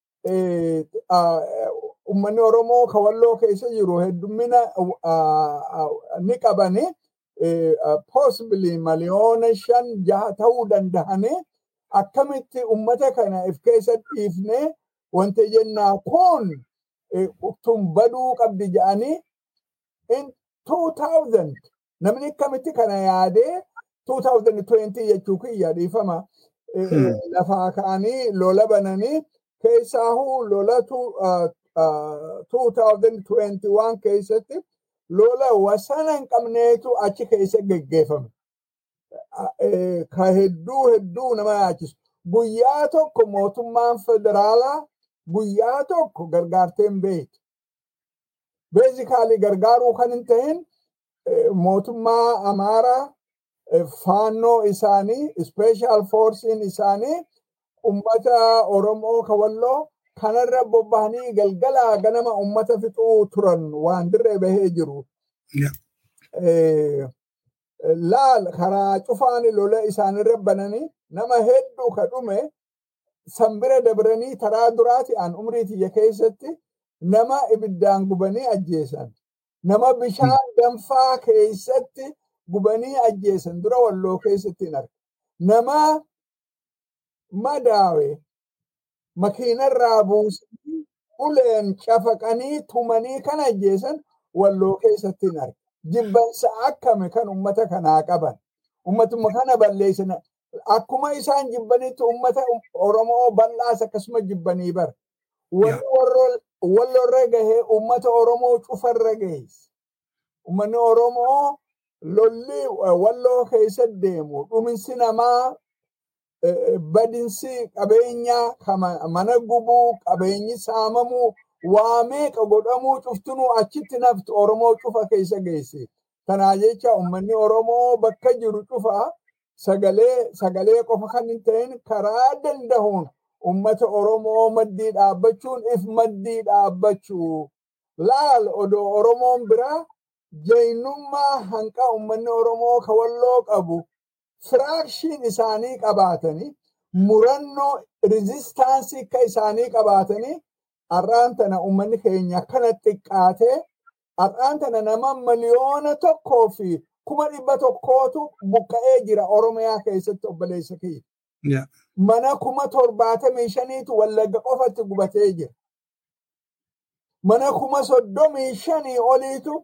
ummanni Oromoo kawalloo keessa jiru heddummina ni qabani. Possibly miliyoona shan jaha ta'uu danda'anii akkamitti ummata kana if keessa dhiifnee wanti jennaa kun tun baduu qabdi jedhanii in 2000 namni akkamitti kana yaadee 2020 jechuu kiyya dhiifama lafaa ka'anii lola bananii keessaahuu lola 2021 keessatti lola wasana hin qabneetu achi keessa geggeeffame. Ka hedduu hedduu nama yaachisu. Guyyaa tokko mootummaan federaalaa guyyaa tokko gargaartee hin beektu. Beezikaalii gargaaruu kan hin ta'in mootummaa Amaaraa faannoo isaanii, ispeeshaal foorsiin isaanii ummata Oromoo kawalloo kanarra bobba'anii galgalaa ganama ummata fixuu turan waan dirree bahee jiru. Laal karaa cufaani lola isaanirra bananii nama hedduu ka dhume sanbira dabranii taraa duraati aan umrii tiyya keessatti nama ibiddaan gubanii ajjeesan. Nama bishaan danfaa keessatti gubanii ajjeesan dura walloo keessatti hin arge. Nama madaawe makiinarraa buusanii uleen cafaqanii tumanii kan ajjeesan walloo keessatti hin arge. Jibbansa akkame kan ummata kanaa qaban. Ummatuma kana balleessan akkuma isaan jibbanitti ummata Oromoo bal'aas akkasuma jibbanii bara. Wallorra gahee ummata Oromoo cufarra gahees. Ummanni Oromoo lolli walloo keessa deemu dhuminsi namaa badinsi qabeenyaa mana gubuu qabeenyi saamamuu waa meeqa godhamuu cuftunuu achitti nafti Oromoo cufa keessa geesse. Kanaa jecha uummanni Oromoo bakka jiru cufa sagalee sagalee qofa kan hin ta'in karaa danda'uun uummata Oromoo maddii dhaabbachuun if maddii dhaabbachuu. Laal odoo Oromoon biraa jaynummaa hanqa uummanni Oromoo kawalloo qabu firaakshiin isaanii qabaatanii murannoo riizistaansii akka isaanii qabaatanii har'aan tana uummanni keenya kana xiqqaatee har'aan tana nama miliyoona tokkoo fi kuma dhibba tokkootu buqqa'ee jira Oromiyaa keessatti obboleessa kiyya. Yeah. Mana kuma torbaatamii shaniitu wallagga qofatti gubatee jira. Mana kuma soddomii shanii oliitu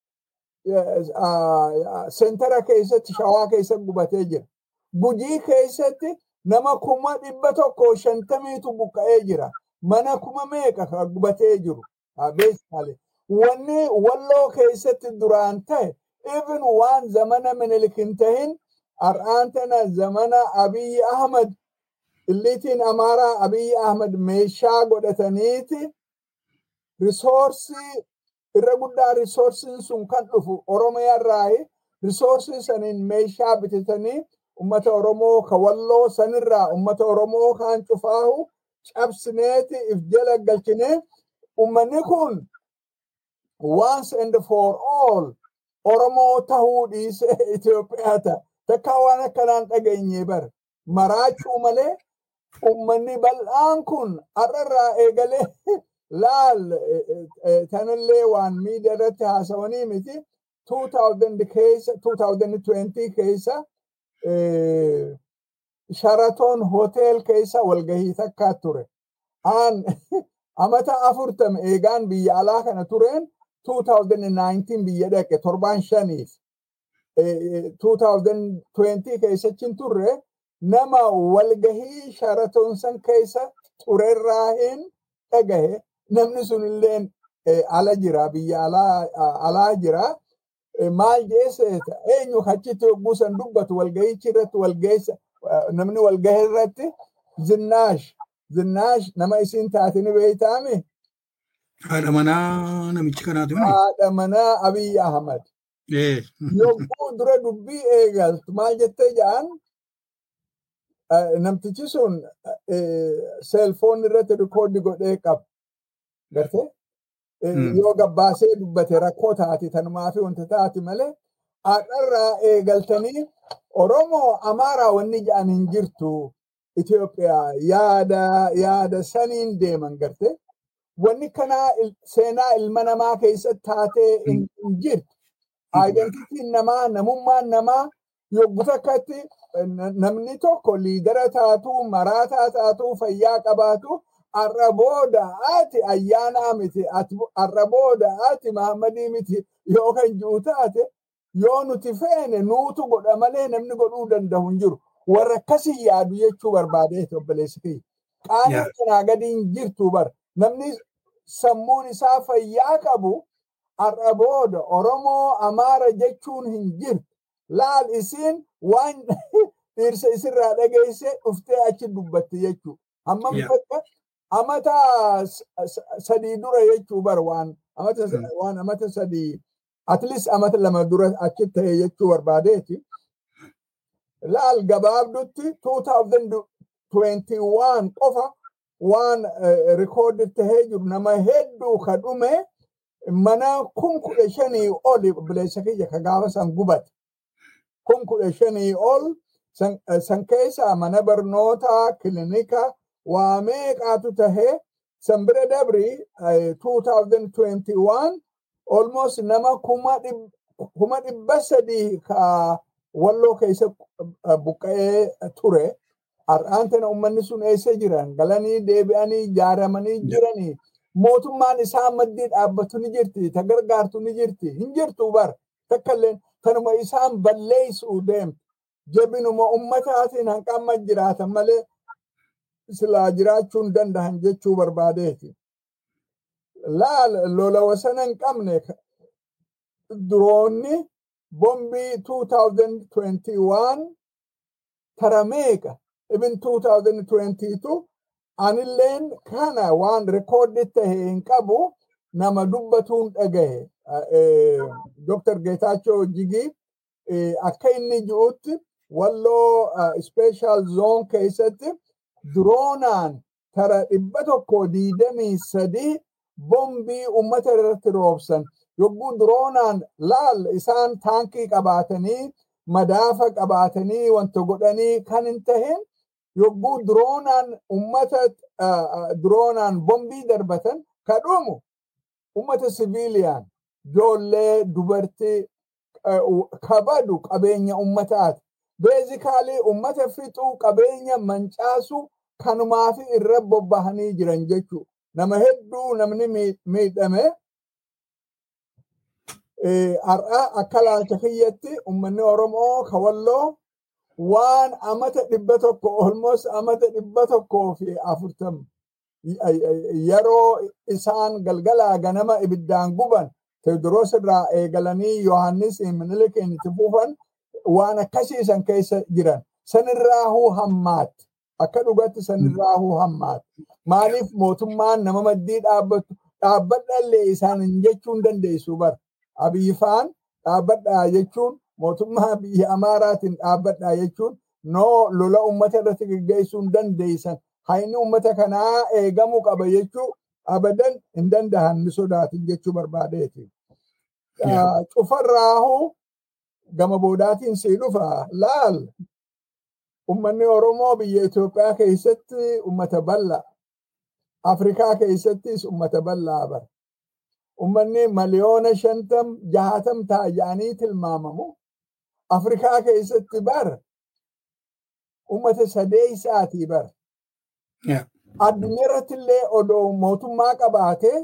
seentara keessatti shawaa keessatti gubatee jira. Gujii keessatti nama kuma dhibba tokko shantamiitu buqqa'ee jira. Mana kuma meeqa ka gubatee jiru. Beektaale. Wanni walloo keessatti duraan ta'e even waan zamana minilik hin tahin har'aan tana zamana Abiyyi Ahmad illiitiin Amaaraa Abiyyi Ahmad meeshaa godhataniiti risoorsii irra guddaa risoorsiin sun kan dhufu Oromiyaa irraayi risoorsii saniin meeshaa bitatanii ummata Oromoo ka walloo sanirraa ummata Oromoo kaan cufaahu cabsineeti if jala galchinee ummanni kun once and for all Oromoo tahuu dhiisee Itoophiyaa ta'a. Takka waan akkanaan dhageenye bar maraachuu malee ummanni bal'aan kun har'arraa eegalee laal tanillee waan miidiyaa irratti haasawanii miti 2000 keessa 2020 keessa Sharaton hotel keessa walgahii takkaa ture. Aan amata afurtama eegaan biyya alaa kana tureen 2019 biyya dhaqe torbaan shaniif 2020 keessachin turre nama walgahii Sharaton san keessa turerraa hin dhagahe namni sun illee ala jira biyya alaa jira. Maal jeeseeta eenyu achitti yogguu san dubbatu walgahichi irratti walgeessa namni walgahe irratti zinnaash zinnaash nama isin taatini beeytaami Haadha manaa namichi kanaatu. haadha manaa Abiy Ahmad. Eh. Yogguu dura dubbii eegaltu maal jettee jedhan namtichi sun seelfoon irratti rikoodii godhee qaba. Gartee? Yoo gabbaasee dubbate rakkoo taati tanumaa fi wanta taati malee haadharraa eegaltanii Oromoo Amaaraa wanni jedhan hin jirtu Itoophiyaa yaada yaada saniin deeman gartee. Wanni kanaa seenaa ilma namaa keessatti taatee hin jirtu. Aayidentitiin namaa, namummaan namaa yogguu takkatti namni tokko liidara taatu, maraataa taatu, fayyaa qabaatu, har'a booda ati ayyaanaa miti, har'a booda ati Mahammadii miti yoo kan jiru taate yoo nuti feene nuutu godha malee namni godhuu danda'u hin jiru. Warra akkasii yaadu jechuu barbaadee obboleessi kiyya. Qaanii kanaa gadi hin jirtu bara. Namni sammuun isaa fayyaa qabu har'a booda Oromoo Amaara jechuun hin jirtu. Laal isiin waan dhiirsa isirraa dhageesse dhuftee achi dubbatti jechuudha. Hammam bakka amata sadii dura jechuu bara waan amata waan amata sadii at least amata lama dura achi ta'e jechuu barbaadeeti. Laal gabaabdutti 2021 qofa waan rikoodii tahee jiru nama hedduu ka dhume mana kun kudha shanii oli bilisa kiyya ka gaafa san gubate. Kun kudha shanii ol san keessa mana barnootaa kilinika waa meeqaatu tahee san bira dabri 2021 almost nama kuma dhibba sadii ka walloo keessa buqqa'ee ture. Har'aan tana uummanni sun eessa jiran galanii deebi'anii ijaaramanii jiranii mootummaan isaa maddii dhaabbatu ni jirti ta gargaartu ni jirti hin jirtu bar takkallee tanuma isaan balleessuu deemtu jabinuma ummataatiin hanqamma jiraatan malee silaa jiraachuu hin dandahan jechuu barbaadeeti. Laal lola wasana hin qabne duroonni bombii 2021 tara meeqa even 2022 anilleen kana waan rikoodii tahe hin qabu nama dubbatuun dhagahe Dr. Geetaachoo Jigii akka inni ji'utti walloo special zone keessatti droonaan tara dhibba tokko diidamii sadii bombii ummata irratti roobsan yogguu droonaan laal isaan taankii qabaatanii madaafa qabaatanii wanta godhanii kan hin tahin yogguu droonaan ummata diroonaan bombii darbatan ka dhumu ummata siviiliyaan ijoollee dubartii kabadu qabeenya ummataati. Beezikaalii ummata fixuu qabeenya mancaasuu kanumaafi irra bobbahanii jiran jechuudha. Nama hedduu namni miidhame har'a akka laalcha kiyyatti uummanni Oromoo kawalloo waan amata dhibba tokko olmoos amata dhibba tokkoo fi afurtam yeroo isaan galgalaa ganama ibiddaan guban Teodiroos irraa eegalanii Yohaannis Minilikiin itti fufan waan akkasiisan keessa jiran sanirraahuu hammaatti akka dhugatti sanirraahuu hammaatti maaliif mootummaan nama maddii dhaabbatu dhaabbadhallee isaan hin jechuun dandeessu bara abiyyifaan dhaabbadhaa jechuun mootummaa biyya amaaraatiin dhaabbadhaa jechuun noo lola ummata irratti geggeessuu hin dandeessan hayni ummata kanaa eegamuu qaba jechuu abadan hin dandahan ni sodaatin jechuu barbaadeeti. Cufarraahuu gama boodaatiin sii dhufa laal ummanni Oromoo biyya Itoophiyaa keessatti ummata bal'aa Afrikaa keessattis ummata bal'aa bara. Ummanni miliyoona shantam jahatam taa'anii tilmaamamu. Afrikaa keessatti bara ummata sadeessaatii bara. Addunyaa irratti illee odoo mootummaa qabaatee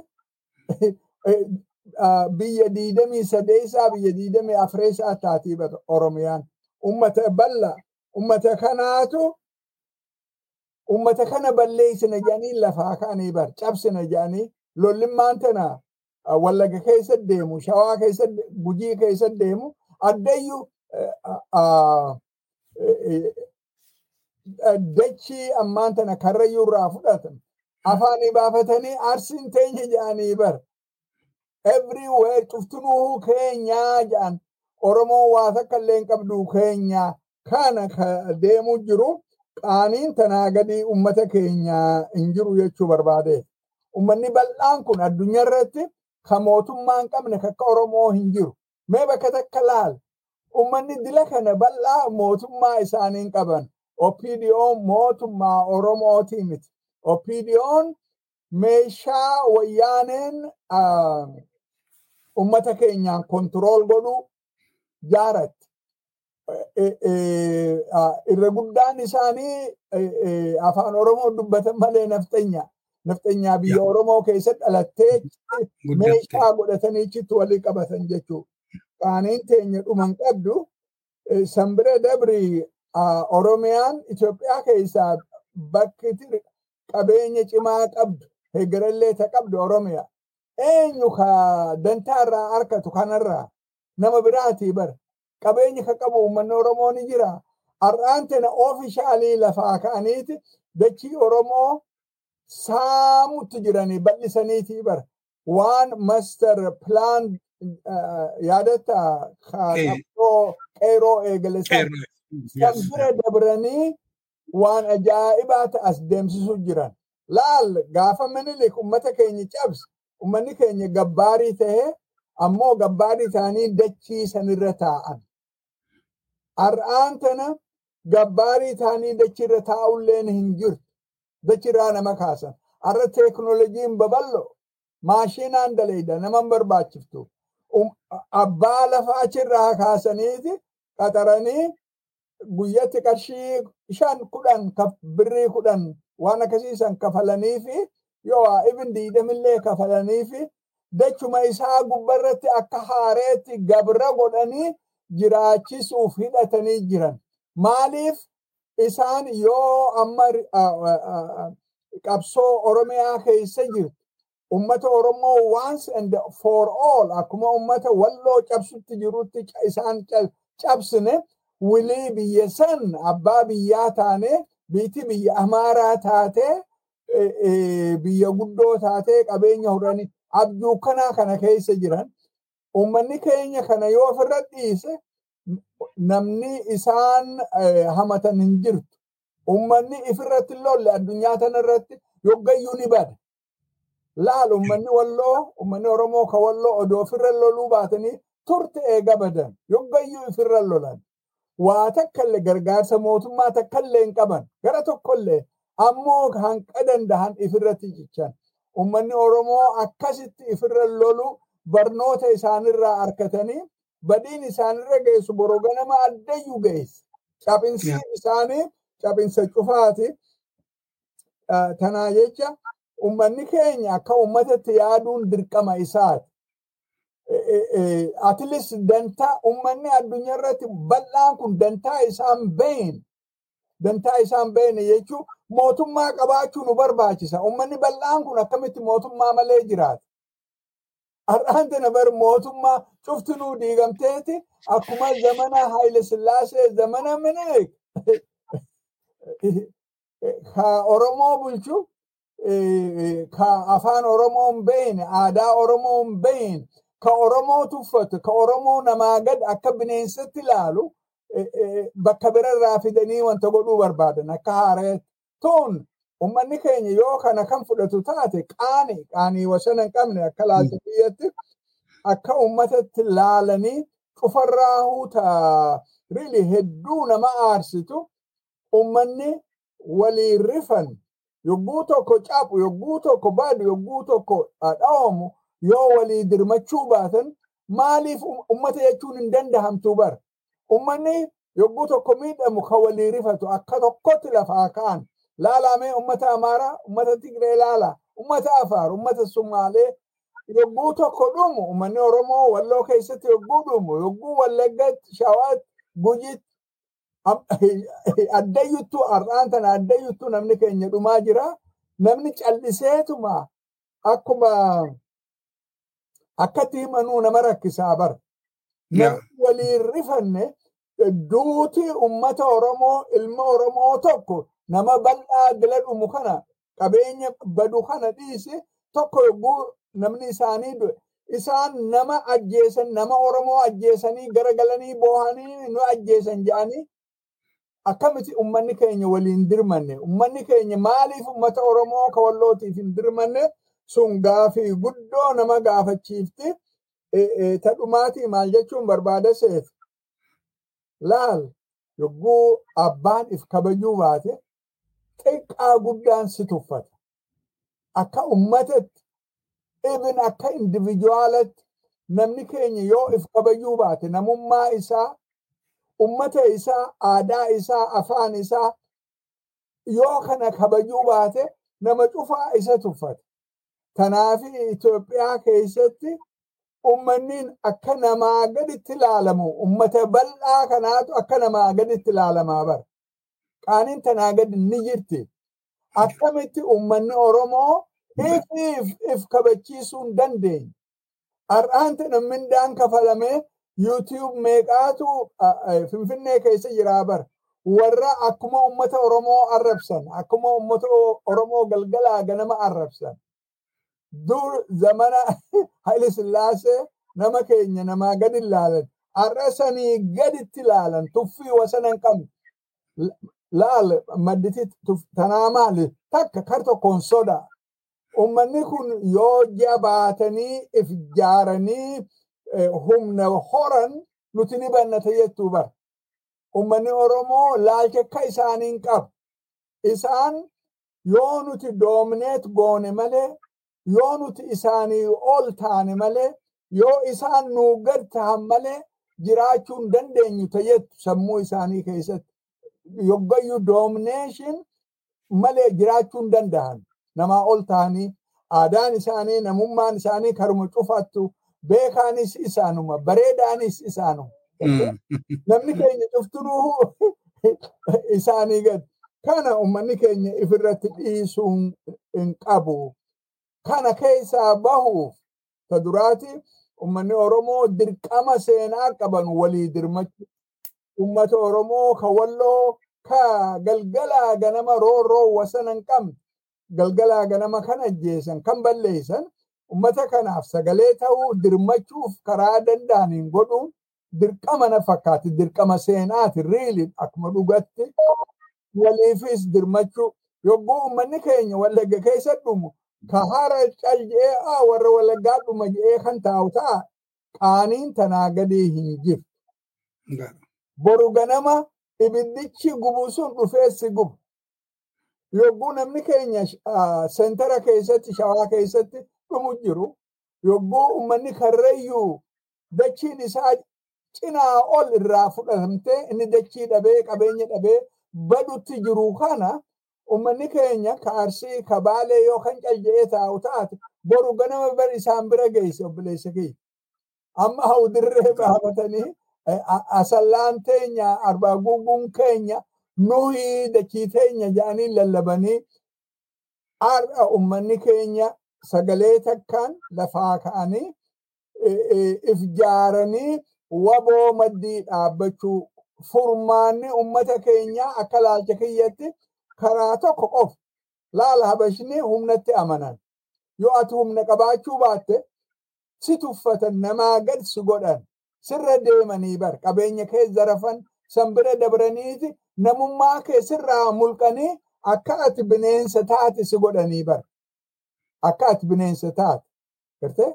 biyya diidamii sadeessaa biyya diidamii afreessaa taatii bara Oromiyaan. Ummata bal'aa ummata kanaatu ummata kana balleessina jedhanii lafaa ka'anii bar cabsina jedhanii lollimmaan tana wallaga keessa deemu shawaa keessa gujii keessa deemu addayyuu dachii ammaan tana karrayyuu irraa fudhatan afaanii baafatanii arsiin teenya jedhanii bar everywhere cuftunuu keenyaa jedhan oromoo waa takka illee hin qabdu keenyaa kana ka deemu jiru qaaniin tanaa gadi ummata keenya hin jiru jechuu barbaade. Ummanni bal'aan kun addunyaa irratti ka mootummaa hin qabne akka Oromoo hin jiru. Mee bakka takka laal. Ummanni dila kana bal'aa mootummaa isaanii hin qaban. OPDO'n mootummaa Oromootii miti. OPDO'n meeshaa wayyaaneen ummata keenyaan kontirool godhuu jaaratti. irra guddaan isaanii afaan Oromoo dubbatan malee nafxenya. Nafxenyaa biyya Oromoo keessatti dhalattee meeshaa godhatanii chitti walii qabatan jechuudha. Qaaniin teenya dhuman qabdu sanbiree dabri Oromiyaan Itoophiyaa keessaa bakki qabeenya cimaa qabdu hegerallee ta qabdu Oromiyaa. Eenyu ka dantaarraa harkatu kanarraa nama biraatii bara. qabeenyi ka qabu uummanni Oromoo ni jira. Har'aan tana oofishaalii lafaa ka'aniiti dachii Oromoo saamutti jiranii bal'isaniitii bara. Waan master plan yaadatta qabxoo qeeroo eegale san bira dabranii waan ajaa'ibaa ta'as deemsisuu jiran. Laal gaafa minilik ummata keenya cabse ummanni keenya gabbaarii ta'ee ammoo gabbaarii ta'anii dachii sanirra taa'an. Har'aan tana gabbaarii ta'anii dachirra taa'ulleen hin jirtu. Dachirraa nama kaasan. Har'a teeknooloojiin babal'oo maashinaan daleeyda nama barbaachiftu. Abbaa lafaa achirraa kaasaniiti qaxaranii guyyatti qarshii shan kudhan birrii kudhan waan akkasiisan kafalanii fi yoo ibin diidamillee kafalanii fi dachuma isaa gubbarratti akka haareetti gabra godhanii jiraachisuuf hidhatanii jiran. Maaliif isaan yoo amma qabsoo Oromiyaa keessa jirtu ummata Oromoo once and for all akkuma ummata walloo cabsutti jirutti isaan cabsine wilii biyya san abbaa biyyaa taane biitti biyya amaaraa taatee biyya guddoo taatee qabeenya horanii abjuu kanaa kana keessa jiran ummanni keenya kana yoo ofirra dhiise namni isaan hamatan hin jirtu. Ummanni ifirratti lolle addunyaa tana irratti yoggayyuu ni bada. Laal ummanni walloo ummanni Oromoo ka walloo odoo ofirra loluu baatanii turte eega badan yoggayyuu ifirra lolan. Waa takkallee gargaarsa mootummaa takkallee hin qaban gara tokkollee ammoo hanqa dandahan ifirratti jechan ummanni oromoo akkasitti ifirra lolu barnoota isaanirraa arkatanii badiin isaanirra geessu boroo ganama addayyuu geessu cabinsi Yeah. isaanii cabinsa cufaati Ah, tanaa jecha ummanni keenya akka ummatatti yaaduun dirqama isaati at least dantaa ummanni addunyaa irratti bal'aan kun dantaa isaan beeyin dantaa isaan beeyin jechuun mootummaa qabaachuu nu barbaachisa. Ummanni bal'aan kun akkamitti mootummaa malee jiraata. Har'aan tana bar mootummaa cuftinuu diigamteeti akkuma zamana Haayile Sillaasee zamana Minilik ka Oromoo bulchu eh, ka afaan Oromoo hin beekne aadaa Oromoo hin beekne ka Oromoo tuffatu ka Oromoo namaa gad akka bineensatti ilaalu eh, eh, bakka birarraa fidanii wanta godhuu barbaadan akka haareetti. Tun ummanni keenya yoo kana kan fudhatu taate qaanii qaanii wasana hin qabne akka laalta biyyatti akka ummatatti laalanii cufarraa huuta really hedduu nama aarsitu ummanni walii rifan yogguu tokko cabu yogguu tokko badu yogguu tokko dha'amu yoo walii dirmachuu baatan maaliif um- ummata jechuun hin dandahamtu bar ummanni yogguu tokko miidhamu kan walii rifatu akka tokkotti lafaa ka'an laalamee ummata amaaraa ummata tigree laala ummata afaar ummata sumaalee yogguu tokko dhumu ummanni oromoo walloo keessatti yogguu dhumu yogguu wallaggaatti shawaatti gujitti Am- addayyuttuu har'aan tana addayyuttuu namni keenya dhumaa jira. Namni calliseetuma akkuma akkatti himanuu nama rakkisaa bara. Yeah. Namni waliin rifanne duuti ummata Oromoo ilma Oromoo tokko nama bal'aa dila dhumu kana qabeenya badu kana dhiise tokko yogguu namni isaanii du'e isaan nama ajjeesan nama Oromoo ajjeesanii garagalanii boohanii nu ajjeesan jedhanii akkamitti ummanni keenya waliin dirmanne ummanni keenya maaliif ummata oromoo ka wallootiif hin dirmanne sun gaafii guddoo nama gaafachiifti Eh, eh, ta dhumaatii maal jechuun barbaada seef laal yogguu abbaan if kabajuu baate xiqqaa guddaan si tuffata akka ummatatti ibin akka individuaalatti namni keenya yoo if kabajuu baate namummaa isaa ummata isaa aadaa isaa afaan isaa yoo kana kabajuu baate nama cufaa isa tuffata. Tanaafi Itoophiyaa keessatti ummanniin akka namaa gaditti ilaalamu ummata bal'aa kanaatu akka namaa gaditti ilaalamaa bara. Qaaniin tanaa gadi ni jirti. Akkamitti ummanni Oromoo if if if kabachiisuu hin dandeenye. Har'aan tana mindaan kafalamee YouTube meeqaatu ah, ah, Finfinnee keessa jiraa bara. Warra akkuma ummata Oromoo arrabsan, akkuma ummata O- Oromoo galgalaa ganama arrabsan. Dur zamana Haile Sillaasee nama keenya namaa gadi ilaalan. Har'a sanii gaditti ilaalan tuffii wasana hin qabne. L- Laal madditi tuf- tanaa maali? Takka kar tokkoon sodaa. Ummanni kun yoo jabaatanii if jaaranii eh, humna horan nuti ni bannata jettuu bara. Ummanni Oromoo laalcha akka isaaniin qabu. Isaan yoo nuti doomineet goone malee, yoo nuti isaanii ol taane malee, yoo isaan nuu gad ta'an malee jiraachuu hin dandeenyu ta'ettu sammuu isaanii keessatti. Yoggayyuu doomineeshin malee jiraachuu hin danda'an. Namaa ol ta'anii aadaan isaanii, namummaan isaanii karuma cufattu, beekaanis isaanuma, bareedaanis isaanuma. Mm. namni keenya cuftunuu isaanii gad kana ummanni keenya ifirratti dhiisuu hin- hin qabu kana keessaa bahuuf ta duraati ummanni oromoo dirqama seenaa qaban walii dirmachu ummata oromoo ka walloo ka galgalaa ganama roorroo wasana hin qabne galgalaa ganama kan ajjeesan kan balleessan ummata kanaaf sagalee ta'uu dirmachuuf karaa danda'aniin godhuun dirqama na fakkaati dirqama seenaati riili akkuma dhugatti waliifis dirmachuu yogguu ummanni keenya wallagga keessa dhumu ka hara cal je'ee "Aa, warra wallaggaa dhuma je'ee kan taa'u ta'a qaaniin tanaa gadii hin jiru. Ga- Boru ganama ibiddichi gubu sun dhufee si gubu. yogguu namni keenya seentara keessatti shawaa keessatti dhumu jiru yogguu ummanni karrayyuu dachiin isaa cinaa ol irraa fudhatamtee inni dachii dhabee qabeenya dhabee badutti jiru kana ummanni keenya ka arsii ka baalee yoo kan calje'ee taa'u taate boru ganama bar isaan bira geesse obboleessa kiyya. Amma hawdirree baafatanii asallaan teenya arbaa guguun keenya nuyi dachii teenya jedhanii lallabanii har'a ummanni keenya sagalee takkaan lafaa ka'anii if jaaranii waboo maddii dhaabbachuu furmaanni ummata keenyaa akka laalcha kiyyatti karaa tokko qofa laala habashni humnatti amanan yoo ati humna qabaachuu baatte si tuffatan namaa gad si godhan sirra deemanii bar qabeenya kee zarafan san bira dabraniiti namummaa kee sirraa mulqanii akka ati bineensa taate si godhanii bar akka ati bineensa taate gartee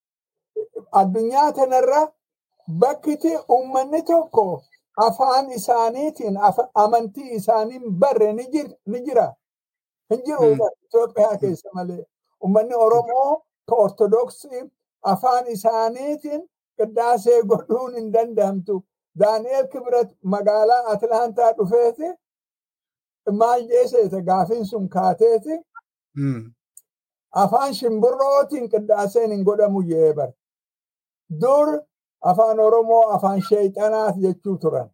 addunyaa tanarra bakkiti ummanni tokko afaan isaaniitiin amantii isaaniin barre ni jira. Hin jiru Itoophiyaa keessa malee. Ummanni Oromoo ka Ortodoksii afaan isaaniitiin qiddaasee godhuun hin danda'amtu. Daani'el Kibret magaalaa Atlaantaa dhufeeti maal jeeseeta gaafiin sun kaateeti. Afaan shimbirrootiin qiddaaseen hin godhamu jee bar. Dur afaan Oromoo afaan sheexanaat jechuu turan.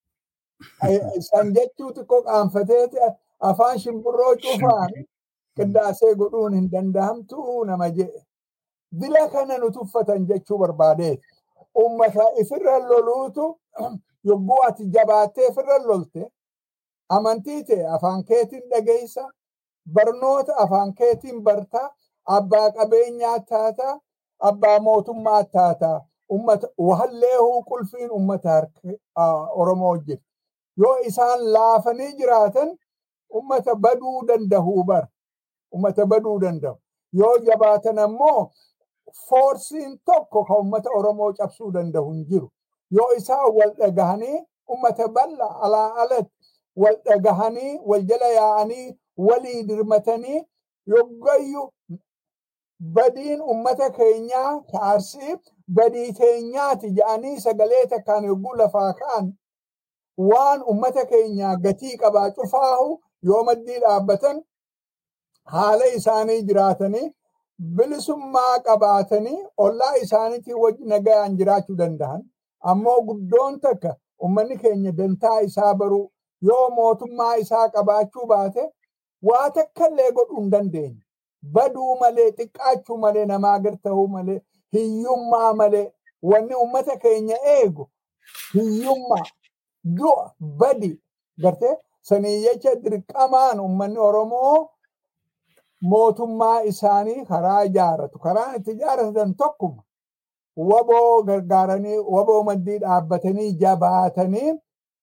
San jechuu xiqqoo qaanfateeti afaan shimbirroo cufaan qiddaasee godhuun hin danda'amtu nama jedhe. Dila kana nu tuffatan jechuu barbaadeeti. Ummata ifirra loluutu yogguu ati jabaattee ifirra lolte amantii ta'e afaan keetiin dhageessa barnoota afaan keetiin bartaa abbaa qabeenyaa taataa abbaa mootummaa taataa ummata wahalleehuu qulfiin ummata harka Oromoo jirti. Yoo isaan laafanii jiraatan ummata baduu danda'uu bar. Ummata baduu danda'u. Yoo jabaatan ammoo foorsiin tokko kan ummata Oromoo cabsuu danda'u hin jiru. Yoo isaan wal dhagahanii ummata bal'aa alaa alatti wal dhagahanii wal jala yaa'anii walii dirmatanii yoggayyuu badiin ummata keenyaa kaarsii badii teenyaati jedhanii sagalee takkaan yogguu lafaa ka'an waan ummata keenyaa gatii qabaa cufaahu yoo maddii dhaabbatan haala isaanii jiraatanii bilisummaa qabaatanii ollaa isaaniitiin wajji nagayaan jiraachuu danda'an ammoo guddoon takka ummanni keenya dantaa isaa baruu yoo mootummaa isaa qabaachuu baate waa takkallee godhuu hin dandeenye. Baduu malee xiqqaachuu malee namaa gad ta'uu malee hiyyummaa malee wanni ummata keenya eegu hiyyummaa du'a badi gartee sanii jecha dirqamaan ummanni Oromoo mootummaa isaanii karaa ijaaratu. Karaan itti ijaaratan tokkuma. Waboo gargaaranii waboo maddii dhaabbatanii jabaatanii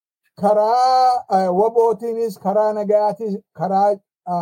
karaa wabootiinis karaa nagayaatis karaa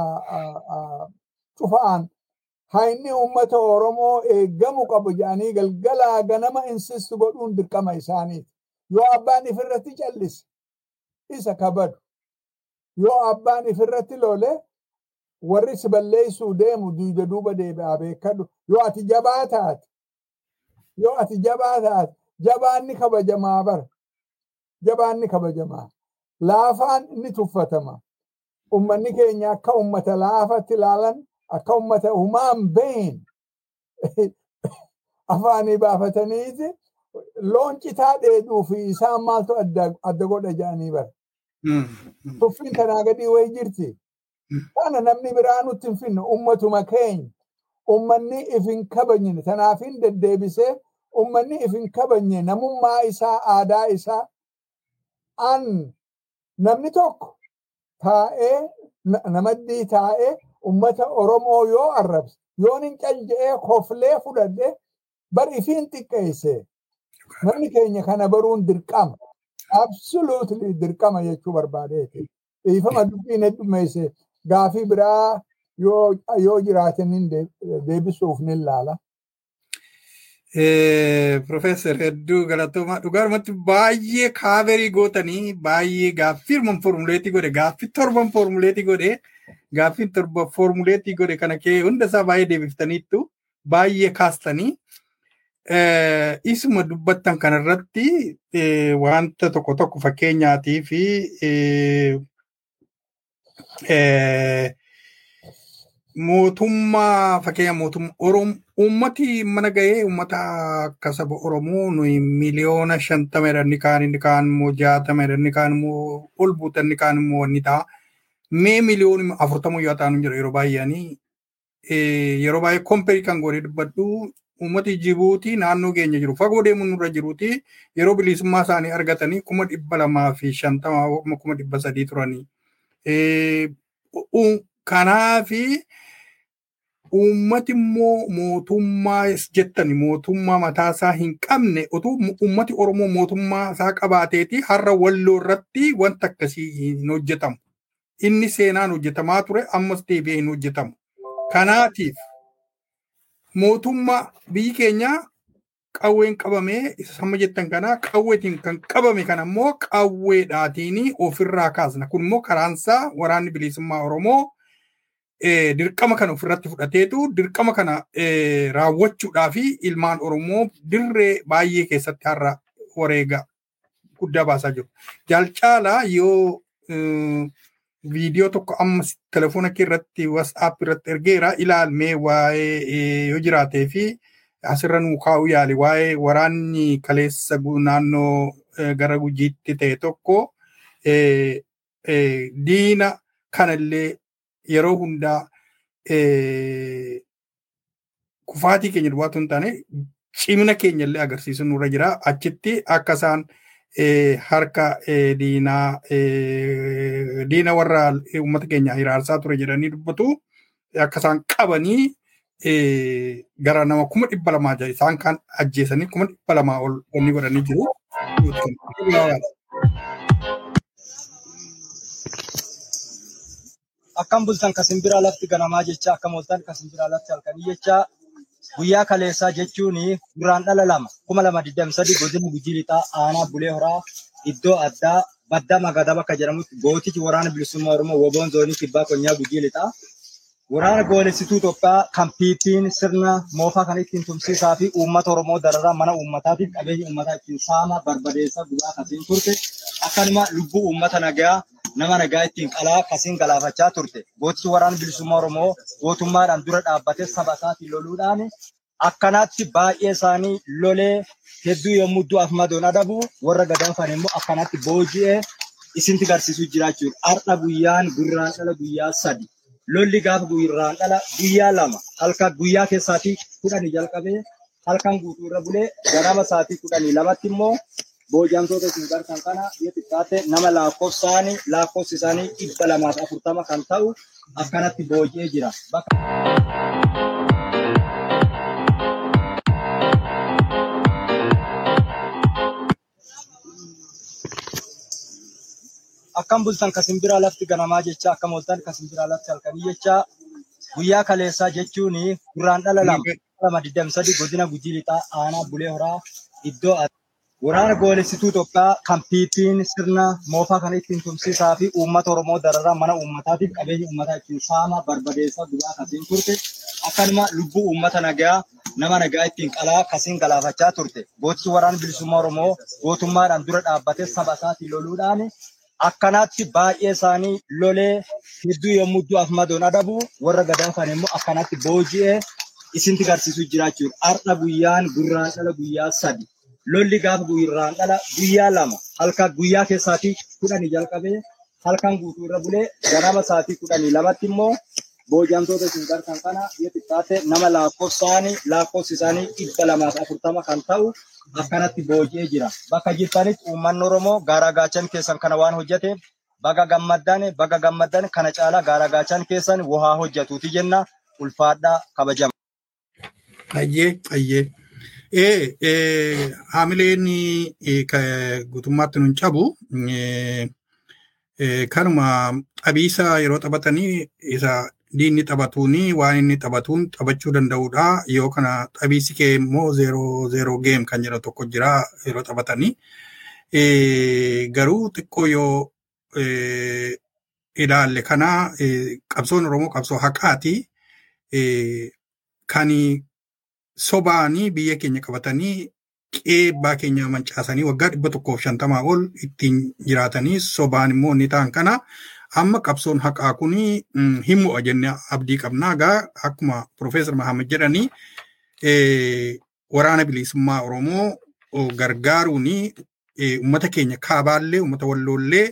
cufaan hayni ummata Oromoo eeggamu qabu jedhanii galgalaa ganama insistu godhuun dirqama isaaniiti. Yoo abbaan ifirratti callise isa kabadu. Yoo abbaan ifirratti lole warri si balleessuu deemu duuba duuba deebi'aa beekadhu. Yoo ati jabaa taate yoo ati jabaa taate jabaanni kabajamaa bara. Jabaanni kabajamaa. Laafaan ni tuffatama. Ummanni keenya akka ummata laafatti ilaalan akka ummata humaan been afaanii baafataniiti loon citaa dheeduu fi isaan maaltu adda godha jedhanii bara. Tuffiin kanaa gadii wayi jirti. Kana namni biraa nutti hin finne ummatuma keenya. Ummanni if hin kabajne tanaaf hin deddeebisee ummanni if hin kabajne namummaa isaa aadaa isaa an namni tokko taa'ee namaddii taa'ee ummata Oromoo yoo arrabse yoon hin calje'ee koflee fudhadhe bar ifiin xiqqeesse namni keenya kana baruun dirqama absolutely dirqama jechuu barbaadeeti dhiifama dubbiin heddummeesse gaafii biraa yoo jiraatan deebisuuf ni ilaala. Profeesar hedduu galatoomaa dhugaarumatti baay'ee kaaverii gootanii baay'ee gaaffii torban formuleetii godhe gaaffii torban formuleetii godhe gaaffiin torba foormuleetii godhe kana kee hunda isaa baay'ee deebiftaniittu baay'ee kaastanii isuma dubbattan kanarratti wanta tokko tokko fakkeenyaatii fi mootummaa fakkeenya mootummaa Oromoo uummati mana gahee uummata akka saba Oromoo nuyi miliyoona shantama jedhan kaan inni kaan immoo jaatama jedhan inni kaan immoo ol buutan inni kaan immoo wanni ta'a. Mee miliyoona afurtama yoo ta'an jira yeroo baay'eanii yeroo baay'ee kompeerii kan godhee dubbadhu uummati Jibuutii naannoo keenya jiru fagoo deemuun nurra jiruuti yeroo bilisummaa isaanii argatanii kuma dhibba lamaa fi shantama kuma dhibba sadii turanii. Kanaafi uummati immoo mootummaa jettani mootummaa mataasaa hin qabne utuu uummati Oromoo mootummaa isaa qabaateeti har'a walloo irratti wanta akkasii hin hojjetamu. Inni seenaan hojjetamaa ture ammas deebi'ee hin hojjetamu. Kanaatiif mootummaa biyyi keenya qawween qabamee sama jettan kana qawweetiin kan qabame kana immoo qawweedhaatiin ofirraa kaasna. Kun immoo karaansaa waraanni bilisummaa Oromoo dirqama kana ofirratti fudhateetu dirqama kana raawwachuudhaa fi ilmaan Oromoo dirree baay'ee keessatti har'a wareega guddaa baasaa jiru. Jaalcaalaa yoo viidiyoo tokko amma telefoona kee irratti WhatsApp irratti ergeera ilaalmee waa'ee yoo jiraatee fi asirra nuu kaa'uu yaali waa'ee waraanni kaleessa naannoo gara gujiitti ta'e tokko diina kanallee yeroo hundaa kufaatii keenya duwwaatu hin taane cimina keenya illee agarsiisu nurra jira. Achitti akka isaan harka diinaa diina warra uummata keenya hiraarsaa ture jedhanii dubbatu akka isaan qabanii gara nama kuma dhibba lamaa jira isaan kan ajjeesanii kuma dhibba lamaa ol wanni godhanii jiru. akkam bultan ka simbiraa lafti ganamaa jecha akkam ooltan ka simbiraa lafti halkanii jecha guyyaa kaleessaa jechuun gurraan dhala lama kuma lama digdami sadi godina gujii lixaa aanaa bulee horaa iddoo addaa badda magadaa bakka jedhamutti gootichi waraana bilisummaa oromoo woboon zoonii kibbaa konyaa gujii lixaa waraana goolessituu Itoophiyaa kan piipiin sirna moofaa kan ittiin tumsiisaa fi uummata oromoo dararaa mana uummataatiif qabeenya uummataa ittiin saama barbadeessaa gubaa kasiin turte akkanuma lubbuu uummata nagaa nama nagaa ittiin qalaa kasiin galaafachaa turte. Gootichi waraana bilisummaa Oromoo gootummaadhaan dura dhaabbatee saba isaatiin loluudhaan akkanaatti baay'ee isaanii lolee hedduu yommuu du'aaf madoon adabu warra gadanfan immoo akkanaatti booji'ee isinti garsiisuu jiraachuudha. Har'a guyyaan gurraan dhala guyyaa sadi. Lolli gaafa gurraan dhala guyyaa lama halkan guyyaa keessaatii kudhanii jalqabee halkan guutuu irra bulee ganama sa'aatii kudhanii lamatti immoo booji'amtoota isin gartan kana yoo xiqqaate nama lakkoofsaanii lakkoofsi isaanii dhibba lamaaf afurtama kan ta'u akkanatti booji'ee jira. Akkam bultan ka simbiraa lafti ganamaa jecha akkam ooltan ka simbiraa lafti halkanii jecha guyyaa kaleessaa jechuun gurraan dhala lama lama digdami sadi godina gujii lixaa aanaa bulee horaa iddoo Waraana goolessituu Itoophiyaa kan piipiin sirna moofaa kan ittiin tumsiisaa fi uummata Oromoo dararaa mana uummataatiif qabeenya uummataa ittiin saama barbadeessaa gubaa kasiin turte. Akkanuma lubbuu uummata nagaa nama nagaa ittiin qalaa kasiin galaafachaa turte. Gootichi waraana bilisummaa Oromoo gootummaadhaan dura dhaabbatee saba isaatiin loluudhaan akkanaatti baay'ee isaanii lolee hedduu yommuu du'aaf madoon adabu warra gadanfan immoo akkanaatti booji'ee isinti garsiisuu jiraachuudha. Har'a guyyaan gurraan dhala guyyaa sadi. lolli gaafa gurraan dhala guyyaa lama halkan guyyaa keessaatii kudhanii jalqabee halkan guutuu irra bulee ganama sa'aatii kudhanii lamatti immoo booji'amtoota isin gartan kana yoo xiqqaate nama lakkoofsaanii lakkoofsi isaanii dhibba lamaaf afurtama kan ta'u akkanatti booji'ee jira. Bakka jirtanitti uummanni Oromoo gaara gaachan keessan kana waan hojjeteef baga gammaddan baga gammaddan kana caalaa gaara gaachan keessan waa hojjetuuti jenna ulfaadhaa kabajama. Ayyee ayyee. Ee, haamileen guutummaatti nun cabu kanuma qabiisa yeroo taphatanii isa diinni taphatuuni waan inni taphatuun taphachuu danda'udha. Yoo kana qabiisi kee immoo zeeroo zeeroo geem kan jedhu tokko jira yeroo taphatanii. Garuu xiqqoo yoo ilaalle kana qabsoon Oromoo qabsoo haqaati. Kan sobaanii biyya keenya qabatanii qeebbaa keenya mancaasanii waggaa dhibba tokkoof shantamaa ol ittiin jiraatanii sobaan immoo inni ta'an kana amma qabsoon haqaa kun hin mo'a jennee abdii qabnaa gaa akkuma Profeesar Mahamad jedhanii waraana bilisummaa Oromoo gargaaruun uummata keenya kaabaallee uummata walloollee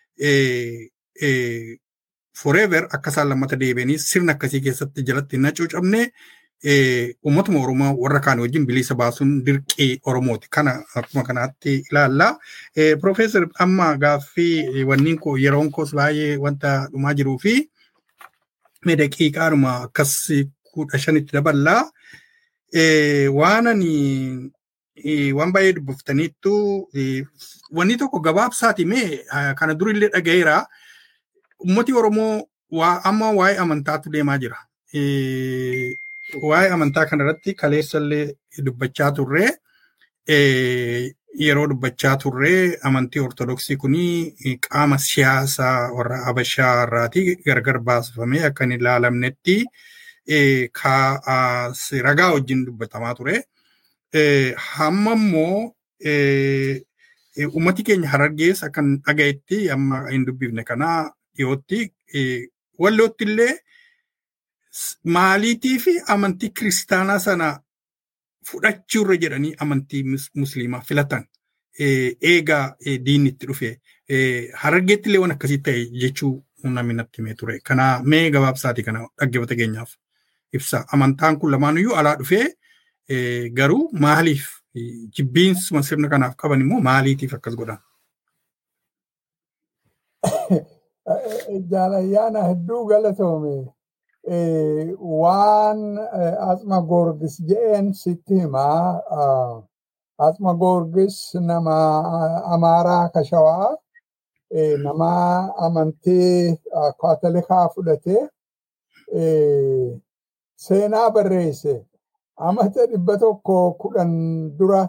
forever akka isaan lammata deebi'anii sirna akkasii keessatti jalatti hin hacuucamne uummatuma Oromoo warra kaan wajjin bilisa baasuun dirqii Oromooti. Kana akkuma kanaatti ilaalla. Profeesar amma gaaffii wanniin koo yeroon koos baay'ee wanta dhumaa jiruu fi mee daqiiqaadhuma akkas kudha shanitti daballaa. Waan ani waan baay'ee dubbaftaniittu wanni tokko gabaabsaati mee kana durillee dhaga'eera. Uummati Oromoo amma waa'ee amantaatu deemaa jira. waa'ee amantaa kanarratti kaleessallee dubbachaa turre yeroo dubbachaa turre amantii ortodoksii kuni qaama siyaasaa warra Habashaa irraati gargar baasifamee akka hin ilaalamnetti ragaa wajjin dubbatamaa ture. Hamma immoo uummati keenya harargees akka dhagayetti amma hin dubbifne kana dhiyootti wallootti illee maaliitii fi amantii kiristaanaa sana fudhachuurra jedhanii amantii musliimaa filatan eegaa diinni itti dhufe harargeetti illee waan akkasii ta'e jechuu namni natti himee ture. Kana mee gabaabsaati kana dhaggeeffata keenyaaf ibsa. Amantaan kun lamaanuyyuu alaa dhufee garuu maaliif jibbiinsuma sirna kanaaf qaban immoo maaliitiif akkas godhan? Jaalayyaana hedduu galatoome. waan asma gorgis je'een sitti himaa asma gorgis nama amaaraa kashawaa nama amantii kaatolikaa fudhatee seenaa barreesse amata dhibba tokko kudhan dura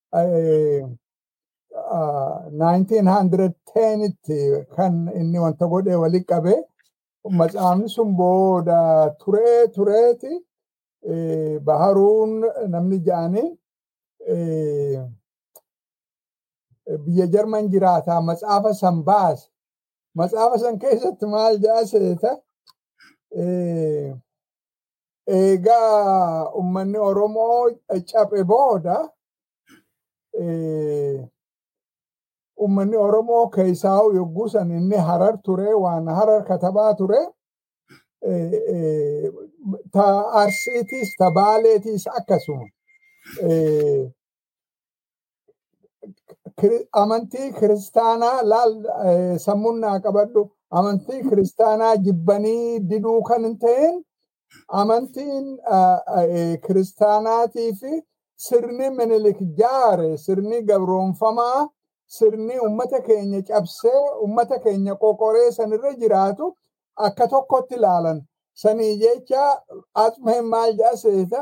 1910 tti kan inni wanta godhe wali qabe matsaafni sun booda turee tureeti baharuun namni ja'anii biyya jarman jiraata matsaafa san baase matsaafa san keessatti maal ja'a seeta eegaa ummanni oromoo caphe booda ummanni oromoo keessaa yogguu san inni harar ture waan harar katabaa ture ta arsiitiis ta baaleetiis akkasuma amantii kiristaanaa laal sammunnaa qabadhu amantii kiristaanaa jibbanii diduu kan hin ta'in amantiin kiristaanaatii fi sirni minilik jaare sirni gabroonfamaa sirni ummata keenya cabsee ummata keenya qoqoree sanirra jiraatu akka tokkotti ilaalan sanii jecha asmeen maal jedhaseeta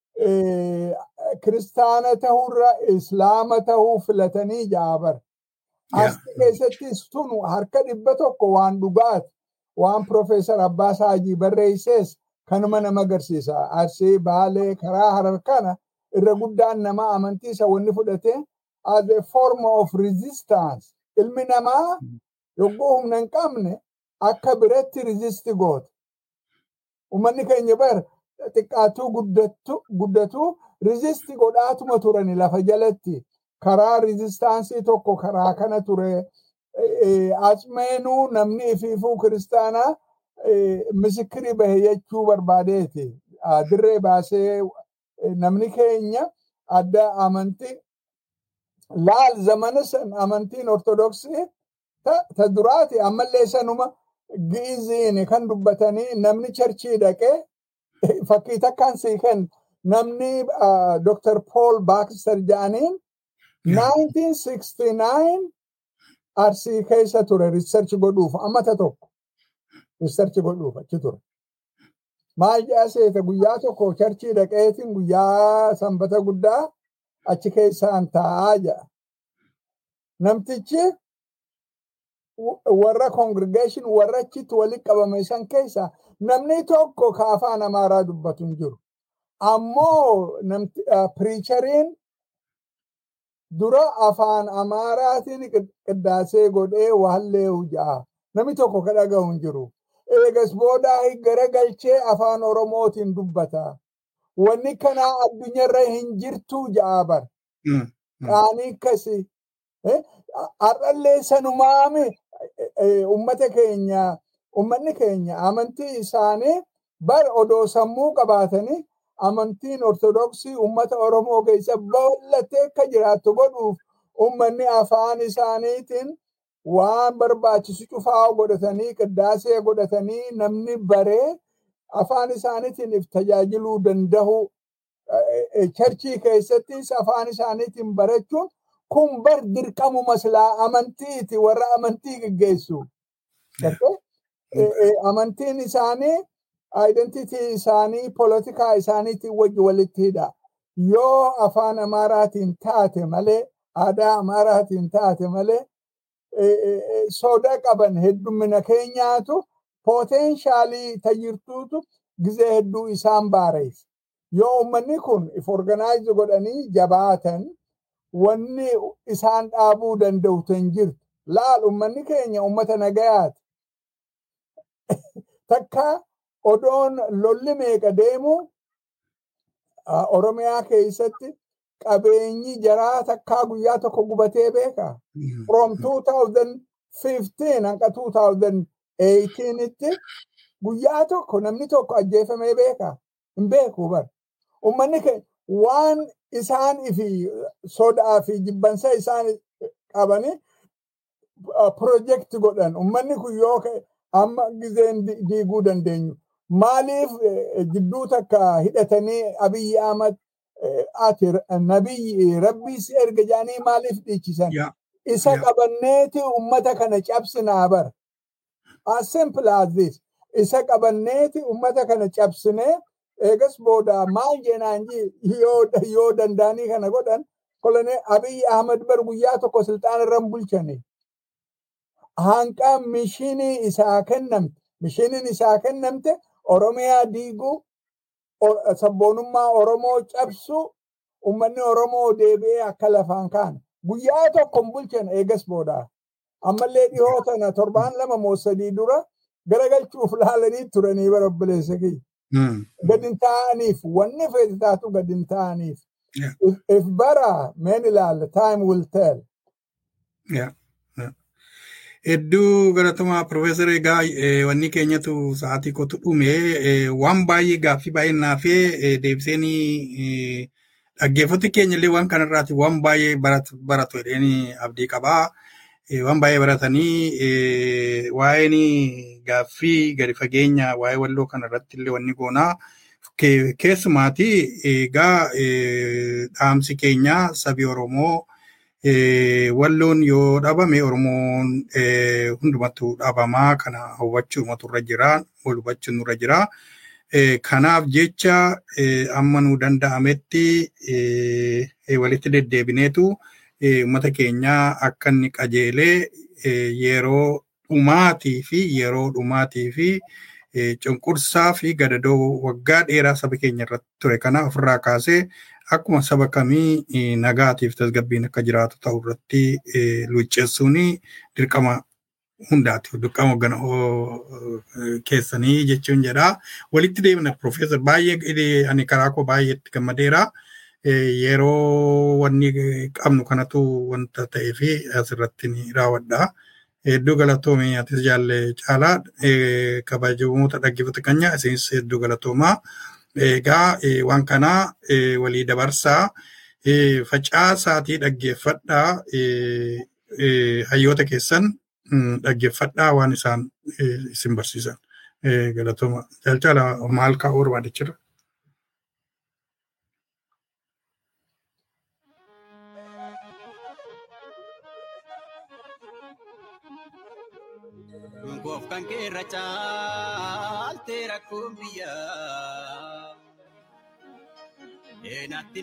kiristaana ta'urra islaama ta'uu filatanii jaabar. Asti keessattis tunu harka dhibba tokko waan dhugaati waan Profeesar Abbaas Haajii barreessees kanuma nama agarsiisa. Arsii baalee karaa harar kana irra guddaan nama amantii isa wanni fudhatee as a form of resistance. Ilmi namaa yogguu humna hin qabne akka biratti resist goota. Uummanni keenya bar xiqqaatuu guddatu resist godhaatuma turani lafa jalatti. Karaa resistaansii tokko karaa kana ture. Asmeenuu namni ifiifuu kiristaanaa misikiri bahe jechuu barbaadeeti. Dirree baasee namni keenya adda amantii laal zamana san amantiin ortodoksii ta duraati ammallee sanuma gi'iziin kan dubbatanii namni charchii dhaqee fakkii takkaan sii kenna namni Dr. Paul Baxter jedhaniin 1969 arsii keessa ture riisarchi godhuuf ammata tokko riisarchi godhuuf achi ture. Maal jedha seeta guyyaa tokko charchii dhaqeetiin guyyaa sanbata guddaa achi keessaan taa'aa jedha. Namtichi warra congregation warra achitti walitti qabame san keessa namni tokko ka afaan amaaraa dubbatu hin jiru. Ammoo piriichariin dura afaan amaaraatiin qiddaasee godhee waallee ja'a. Namni tokko ka dhaga'u hin jiru. Eegas boodaa garagalchee afaan oromootiin dubbata. Wanni kanaa addunyaarra hin jirtu ja'a bar. Qaanii akkasii. Har'allee sanumaami ummata keenya ummanni keenya amantii isaanii bar odoo sammuu qabaatanii amantiin ortodoksii ummata oromoo keessa bal'attee akka jiraattu godhuuf ummanni afaan isaaniitiin waan barbaachisu cufaa godhatanii qiddaasee godhatanii namni baree afaan isaaniitiin tajaajiluu danda'u charchii keessattis afaan isaaniitiin barachuun kun bar dirqamu maslaa amantiiti warra amantii geggeessu. Amantiin isaanii identitii isaanii polotikaa isaaniitiin wajji walitti hidha. Yoo afaan amaaraatiin taate malee aadaa amaaraatiin taate malee soda qaban heddumina keenyaatu poteenshaalii tayyirtuutu gizee hedduu isaan baareef. Yoo uummanni kun if organize godhanii jabaatan wanni isaan dhaabuu danda'u hin jirtu. Laal uummanni keenya uummata nagayaati. Takka odoon lolli meeqa deemu Oromiyaa keessatti qabeenyi jaraa takkaa guyyaa tokko gubatee beeka. From 2015 hanga 2018 tti guyyaa tokko namni tokko ajjeefamee beeka. Hin beeku bara. Uummanni keenya waan isaan fi sodaa fi jibbansa isaan qabanii pirojekti godhan. Uummanni kun yoo amma gizeen diiguu dandeenyu. Maaliif jidduu takka hidhatanii Abiyyi Ahmad ati nabiyyi rabbii si erga jedhanii maaliif dhiichisan? Isa qabanneeti uummata kana cabsinaa bara. As simple as this. Isa qabanneeti uummata kana cabsinee eegas booda maal jeenaan yoo danda'anii kana godhan kolonee Abiyyi Ahmad bar guyyaa tokko silxaana irra bulchanii. Hanqa mishinii isaa kennamte. Mishiniin isaa kennamte Oromiyaa diiguu, sabboonummaa Oromoo cabsu, uummanni Oromoo deebi'ee akka lafaan kaane. Guyyaa tokko hin bulchan eegas booda. Ammallee dhihoo tana torbaan lama moo sadii dura garagalchuuf laalanii turanii bara obboleessa kiyya. Gadi taa'aniif wanni feeti taatu gadi taa'aniif. If bara meen ilaalla time will tell. Hedduu galatamaa Profeesar egaa wanni keenyatu sa'aatii kootu dhume waan baay'ee gaaffii baay'ee naafee deebiseenii dhaggeeffatti keenya illee waan kanarraati waan baay'ee baratu jedheen abdii qabaa. Waan baay'ee baratanii waa'een gaaffii gadi fageenya waa'ee walloo kanarratti illee wanni goonaa. Keessumaati egaa dhaamsi keenya sabi Oromoo walloon yoo dhabame Oromoon hundumattuu dhabamaa kana hubachuu irra jira wal hubachuun nurra jira. Kanaaf jecha amma nu danda'ametti walitti deddeebineetu uummata keenya akka inni qajeelee yeroo dhumaatii fi yeroo dhumaatii fi cunqursaa fi gadadoo waggaa dheeraa saba keenya irratti ture kana ofirraa kaasee akkuma saba kamii nagaatiif tasgabbiin akka jiraatu ta'u irratti luucceessuun dirqama hundaati. Dirqama gana keessanii jechuun jedha. Walitti deemna Profeesar baay'ee ani karaa koo baay'eetti gammadeera. Yeroo wanni qabnu kanatu wanta ta'ee fi asirratti ni raawwadha. Hedduu galatoomii atis jaalle caalaa kabajamoota dhaggeeffata keenya isinis hedduu galatoomaa. Egaa waan kana walii dabarsaa facaasaatii dhaggeeffadhaa hayyoota keessan dhaggeeffadhaa waan isaan isin barsiisan. Galatooma. Jaalchala maal kaa'uu barbaadachirra? Goof kan keerra caaltee rakkoon biyyaa. Eenatti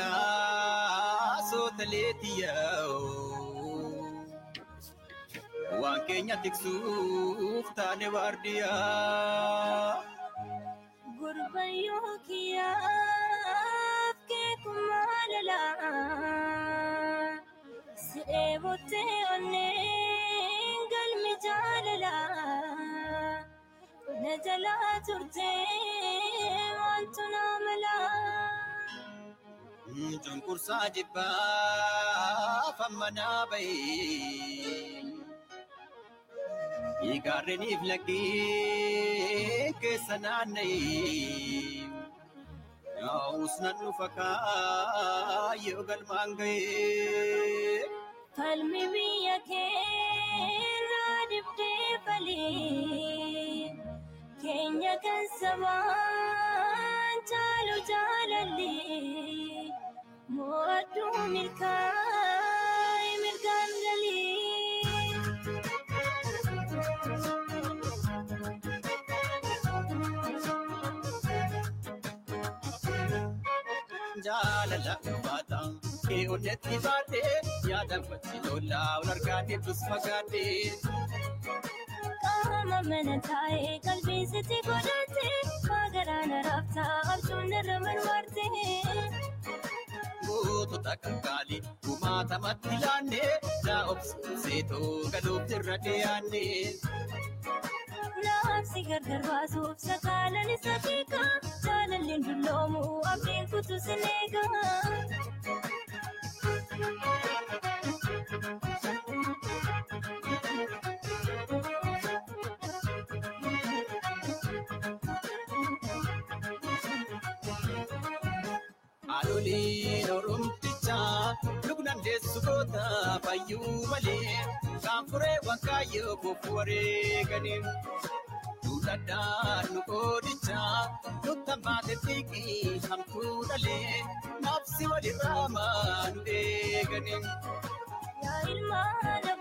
naariyaa soota leetiyyaa. waan keenya tiksuuf taane waardiyaa. Gurbayyoo kiyyaaf keekumaa lalaa si'ee bottee onneen galmi jaalalaa na jalaa turtee wantu naa malaa. Cunqursaa jibbaa fammanaa bahee. Gaarreniif laggeen keessa naanna'ee. Yaa'us nan dhufa kaayyoo galmaan ga'ee. Falmi biyya keerraa dibdee falee keenya kan sabaan caalu jaalallee mo'adduu milkaa'e mirgaan galee. Jaalala baata kee onnetti baate yaada wajji lollaa ol argaa deebus fagaate. Qaama mana taa'ee qalbii sitti godhatte magaraan raabtaa abjuun irra marmarte. Gootota qaqqaalii kumaatamatti laannee daa obsuun seetoo galuuf irra dhiyaanne. Naamsi gargar baasuuf sakaalan isa beeka jaalalleen dulloomu abdiin kutu sin eega. Haadholiin Oromtichaa lubnaan deessu goota fayyuu malee kan furee wankaayyoo koofu wareeganii. Duudhadhaan nu qoodichaa nuttan baate xiiqii hamtuu dhalee nafsi walirraa maa nu eeganii. Yaa ilmaan